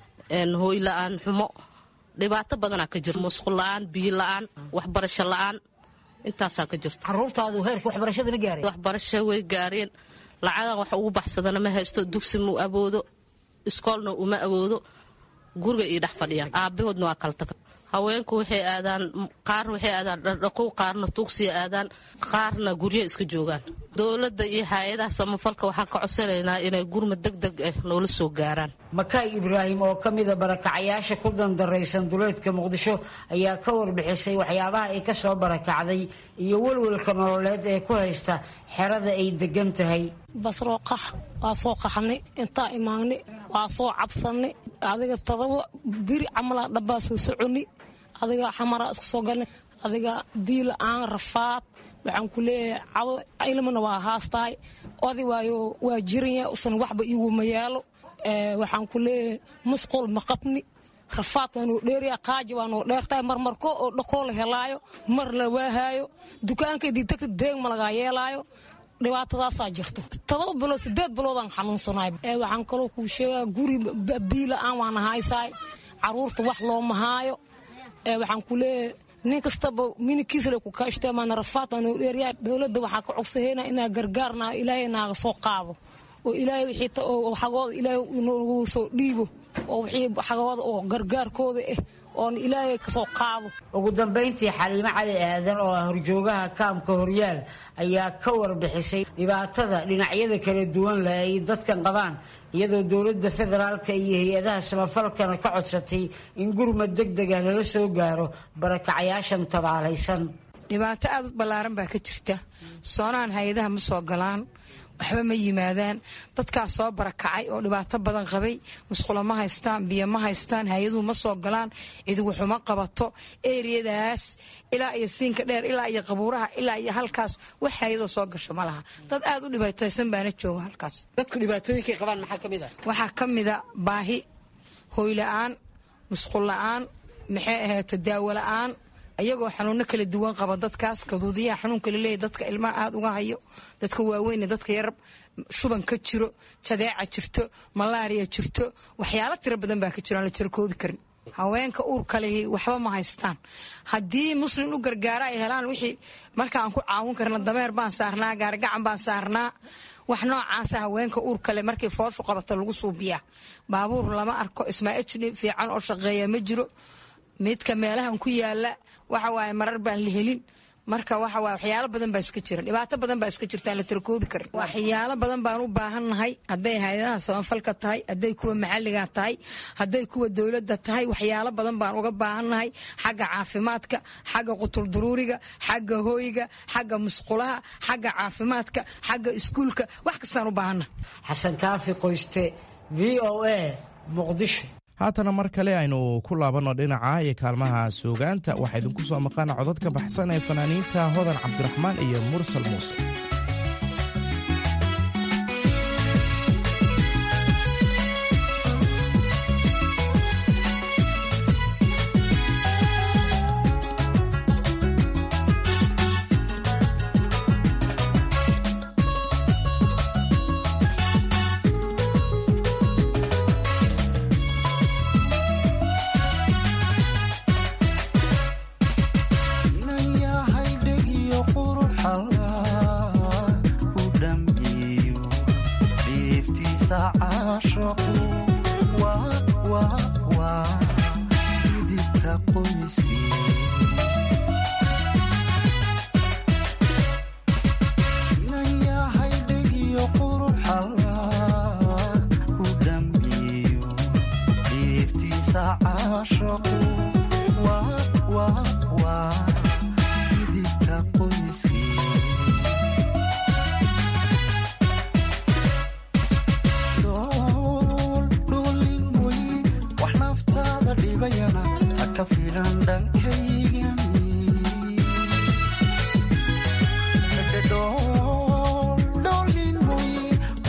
hooy la-aan xumo dhibaato badanaa ka jirto musqul la-aan biyo la-aan waxbarasho la-aan intaasaa ka jirto caruurtaadu heerka waxbarashada ma gaareen waxbarasho way gaareen lacagan wax ugu baxsadana ma haysto dugsi mu awoodo iskoolna uma awoodo guriga iyo dhex fadhiyaan aabahoodna waa kala taga haweenku waxay aadaan qaar waxay aadaan dhardhaqow qaarna tuugsiya aadaan qaarna guryo iska joogaan dowladda iyo hay-adaha samafalka waxaan ka codsanaynaa inay gurmad deg deg ah noola soo gaaraan makaay ibraahim oo ka mida barakacayaasha ku dandaraysan duleedka muqdisho ayaa ka warbixisay waxyaabaha ay ka soo barakacday iyo welwelka nololeed ee ku haysta xerada ay degan tahay basroo qax waa soo qaxnay intaa imaanay waa soo cabsanay adiga todoba biri camalaa dhabbaa soo soconi adiga xamaraa iska soo galnay adiga bii la-aan rafaad waxaan ku leeyahay cabo ilmana waa haastahay odi waayo waa jiranya usan waxba iiguma yaalo waxaan ku leeyahay musqul ma qabni rafaad waa noo dheeraya qaaji waa noo dheertahay marmarko oo dhaqoo la helaayo mar la waahaayo dukaankaydii tagta deeg ma lagaa yeelaayo dhibaatadaasaa jirto todoba bilood sideed biloodaan xanuunsanahay waxaan kaloo kuu sheegaa guri biila-aan waana haysaay caruurta wax looma haayo waxaan ku leeyahay nin kastaba minikiisle ku kaashta maana rafaad waa noo dheeryahay dowladda waxaa ka cogsahayna inaa gargaarna ilaahay naaga soo qaado oo ilaahay wixii xagooda ilaahay noogu soo dhiibo oo wixii xagooda oo gargaarkooda ah oon ilaahay kasoo qaado ugu dambayntii xaliimo cali aadan oo ah horjoogaha kaamka horyaal ayaa ka warbixisay dhibaatada dhinacyada kala duwan leh ay dadkan qabaan iyadoo dowladda federaalka iyo hay-adaha samafalkana ka codsatay in gurmad deg dega lala soo gaaro barakacayaashan tabaalaysan dhibaato aad u ballaaran baa ka jirta soonaan hay-adaha ma soo galaan waxba ma yimaadaan dadkaas soo barakacay oo dhibaato badan qabay musqulo ma haystaan biyo ma haystaan hay-aduhu ma soo galaan ciduguxuma qabato eriyadaas ilaa iyo siinka dheer ilaa iyo qabuuraha ilaa iyo halkaas wax hay-adoo soo gasho ma laha dad aad u dhibaataysan baana jooga halkaas dadku dhibaatooyinkay qabaan maxaa ka mid ah waxaa ka mida baahi hooy la-aan musqul la-aan maxay ahayto daawo la-aan ayagoo xanuuno kala duwan qaba dadkaas kaduudiyaha xanuunka laleeyahy dadka ilmaha aada uga hayo dadka waaweyne dadka yar shuban ka jiro jadeeca jirto malaariya jirto waxyaalo tiro badan baa ka jiro aan la jiro koobi karin haweenka uurka lehi waxba ma haystaan haddii muslim u gargaara ay helaan wixii markaan ku caawin karna dameer baan saarnaa gaarigacan baan saarnaa wax noocaasa haweenka uurkale markii fooshu qabata lagu suubiyaa baabuur lama arko ismaaijni fiican oo shaqeeya ma jiro midka meelahan ku yaala waxa waaye marar baan la helin marka waxa waaye waxyaalo badan baa iska jira dhibaato badan baa iska jirta aan la tirakoobi karin waxyaalo badan baan u baahannahay hadday hay-adaha samafalka tahay hadday kuwa maxalliga tahay hadday kuwa dowladda tahay waxyaalo badan baan uga baahannahay xagga caafimaadka xagga qutulduruuriga xagga hooyga xagga musqulaha xagga caafimaadka xagga iskuulka wax kastaan u baahannahay xasan kaafi qoyste v o a muqdisho haatana mar kale aynu ku laabanno dhinaca iyo kaalmaha suugaanta waxaa idinku soo maqana codad ka baxsan ee fanaaniinta hodan cabdiraxmaan iyo mursal muuse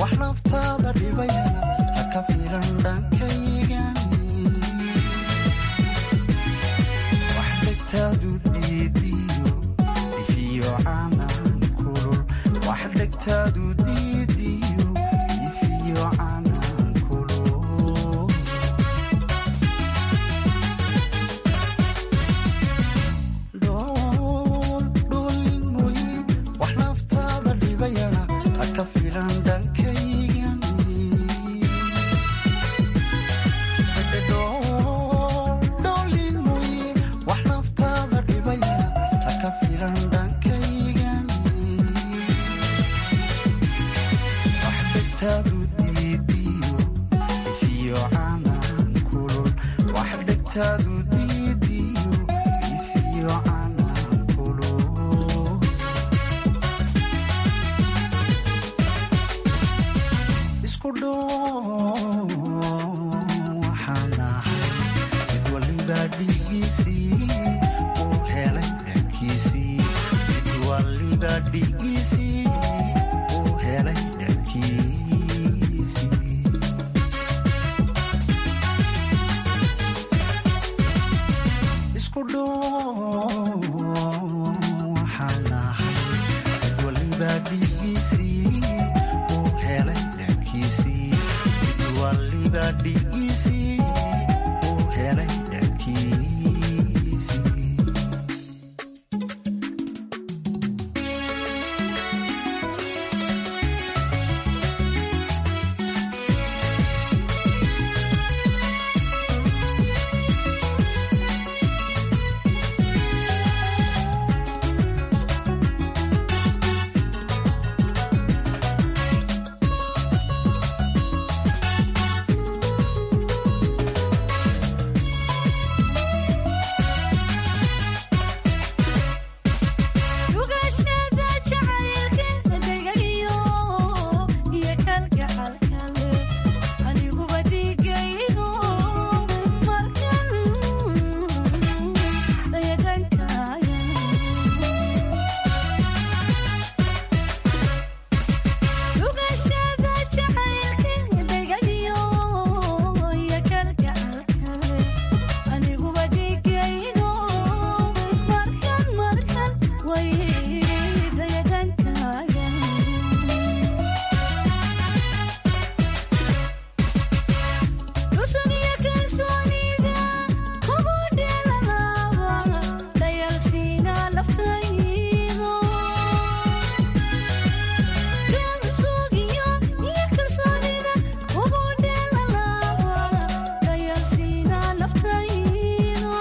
wax naftaada dhibayana ha ka fiiran dhankaygan wax dhegtaadu diidiyo dhifiyo canaan kulul wax dhegtaadu diidiyo dhifiyo canaan kulul dhool dhoolin mooye wax naftaada dhibayana ha ka fiiran dhankaygan dhoolin mooye wax naftaada dhibayana ha ka fiiran dhankaygan wax dhegtaadu diidiyo dhifiyo canaan kulul wax dhegtaadu diidiyo dhifiyo canaan kulul isku dhow waxaan ahay mid waliba dhigiisii uu helay dhankiisii mid waliba dhigiisii uu helay dhankiisii isku dhow waxaan ahay mid waliba dhigiisii uu helay dhankiisii mid waliba dhigiisii uu helay dhankiisii Rugashada jacaylka dhagayo iyo kalgacalkale aniguba dhigaydo markan dayadankaya rugashada jacaylka dhagayo iyo kalgacalkale aniguba dhigaydo markan markan way dayadankaya cusub iyo kalsoonida kugu dheelalaaba dayalsiina laftaydo cusub iyo iyo kalsoonida kugu dheelalaaba dayalsiina laftaydo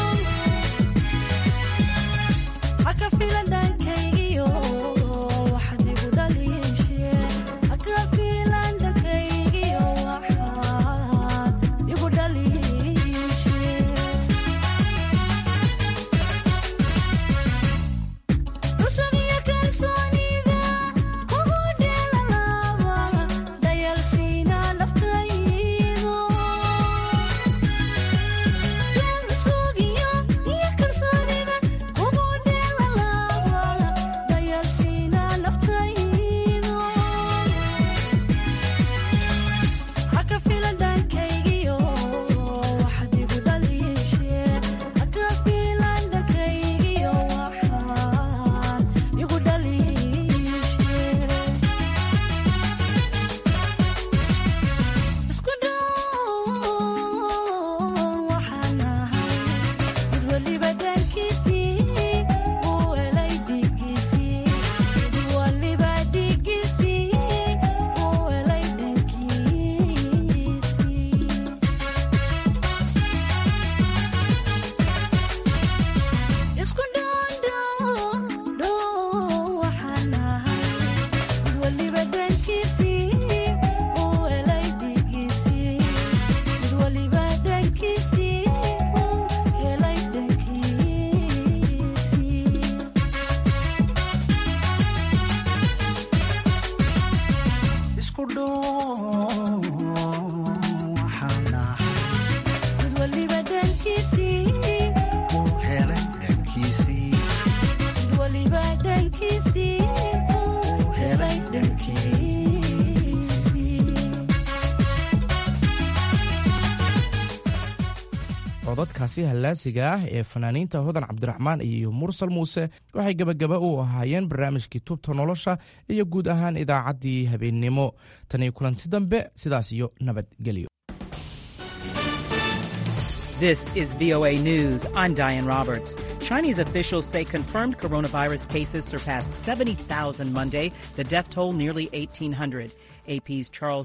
haka filan dhankaygiyo waxaad igu dhaliishe haka filan dhankaygiyo waxaad igu dhaliishe cusub iyo kalsoonida kugu dheelalaaba dayalsiina laftaydo cusub iyo iyo kalsoonida kugu dheelalaaba dayalsiina laftaydo haka filan dhankaygiyo waxaad igu dhaliishe haka filan dhankaygiyo waxaad igu dhaliishe isku dhow waxaan ahay mid waliba dhankiisii uu helay dhigiisii mid waliba dhigiisii uu helay dhankiisii isku dhow waxaan ahay mid waliba dhankiisii uu helay dhigiisii mid waliba dhankiisii uu helay dhankiisii isku dhow waxaan ahay mid waliba dhankiisii uu helay dhankiisii mid waliba dhankiisii uu helay dhankiisii codadkaasi hallaasiga ah ee fanaaniinta hodan cabdiraxmaan iyo mursal muuse waxay gebagaba u ahaayeen barnaamijkii tubta nolosha iyo guud ahaan idaacaddii habeennimo tan iyo kulanti dambe sidaas iyo nabadgelyo This is VOA News. I'm Diane Roberts. Chinese officials say confirmed coronavirus cases surpassed 70,000 Monday, the death toll nearly 1,800. AP's Charles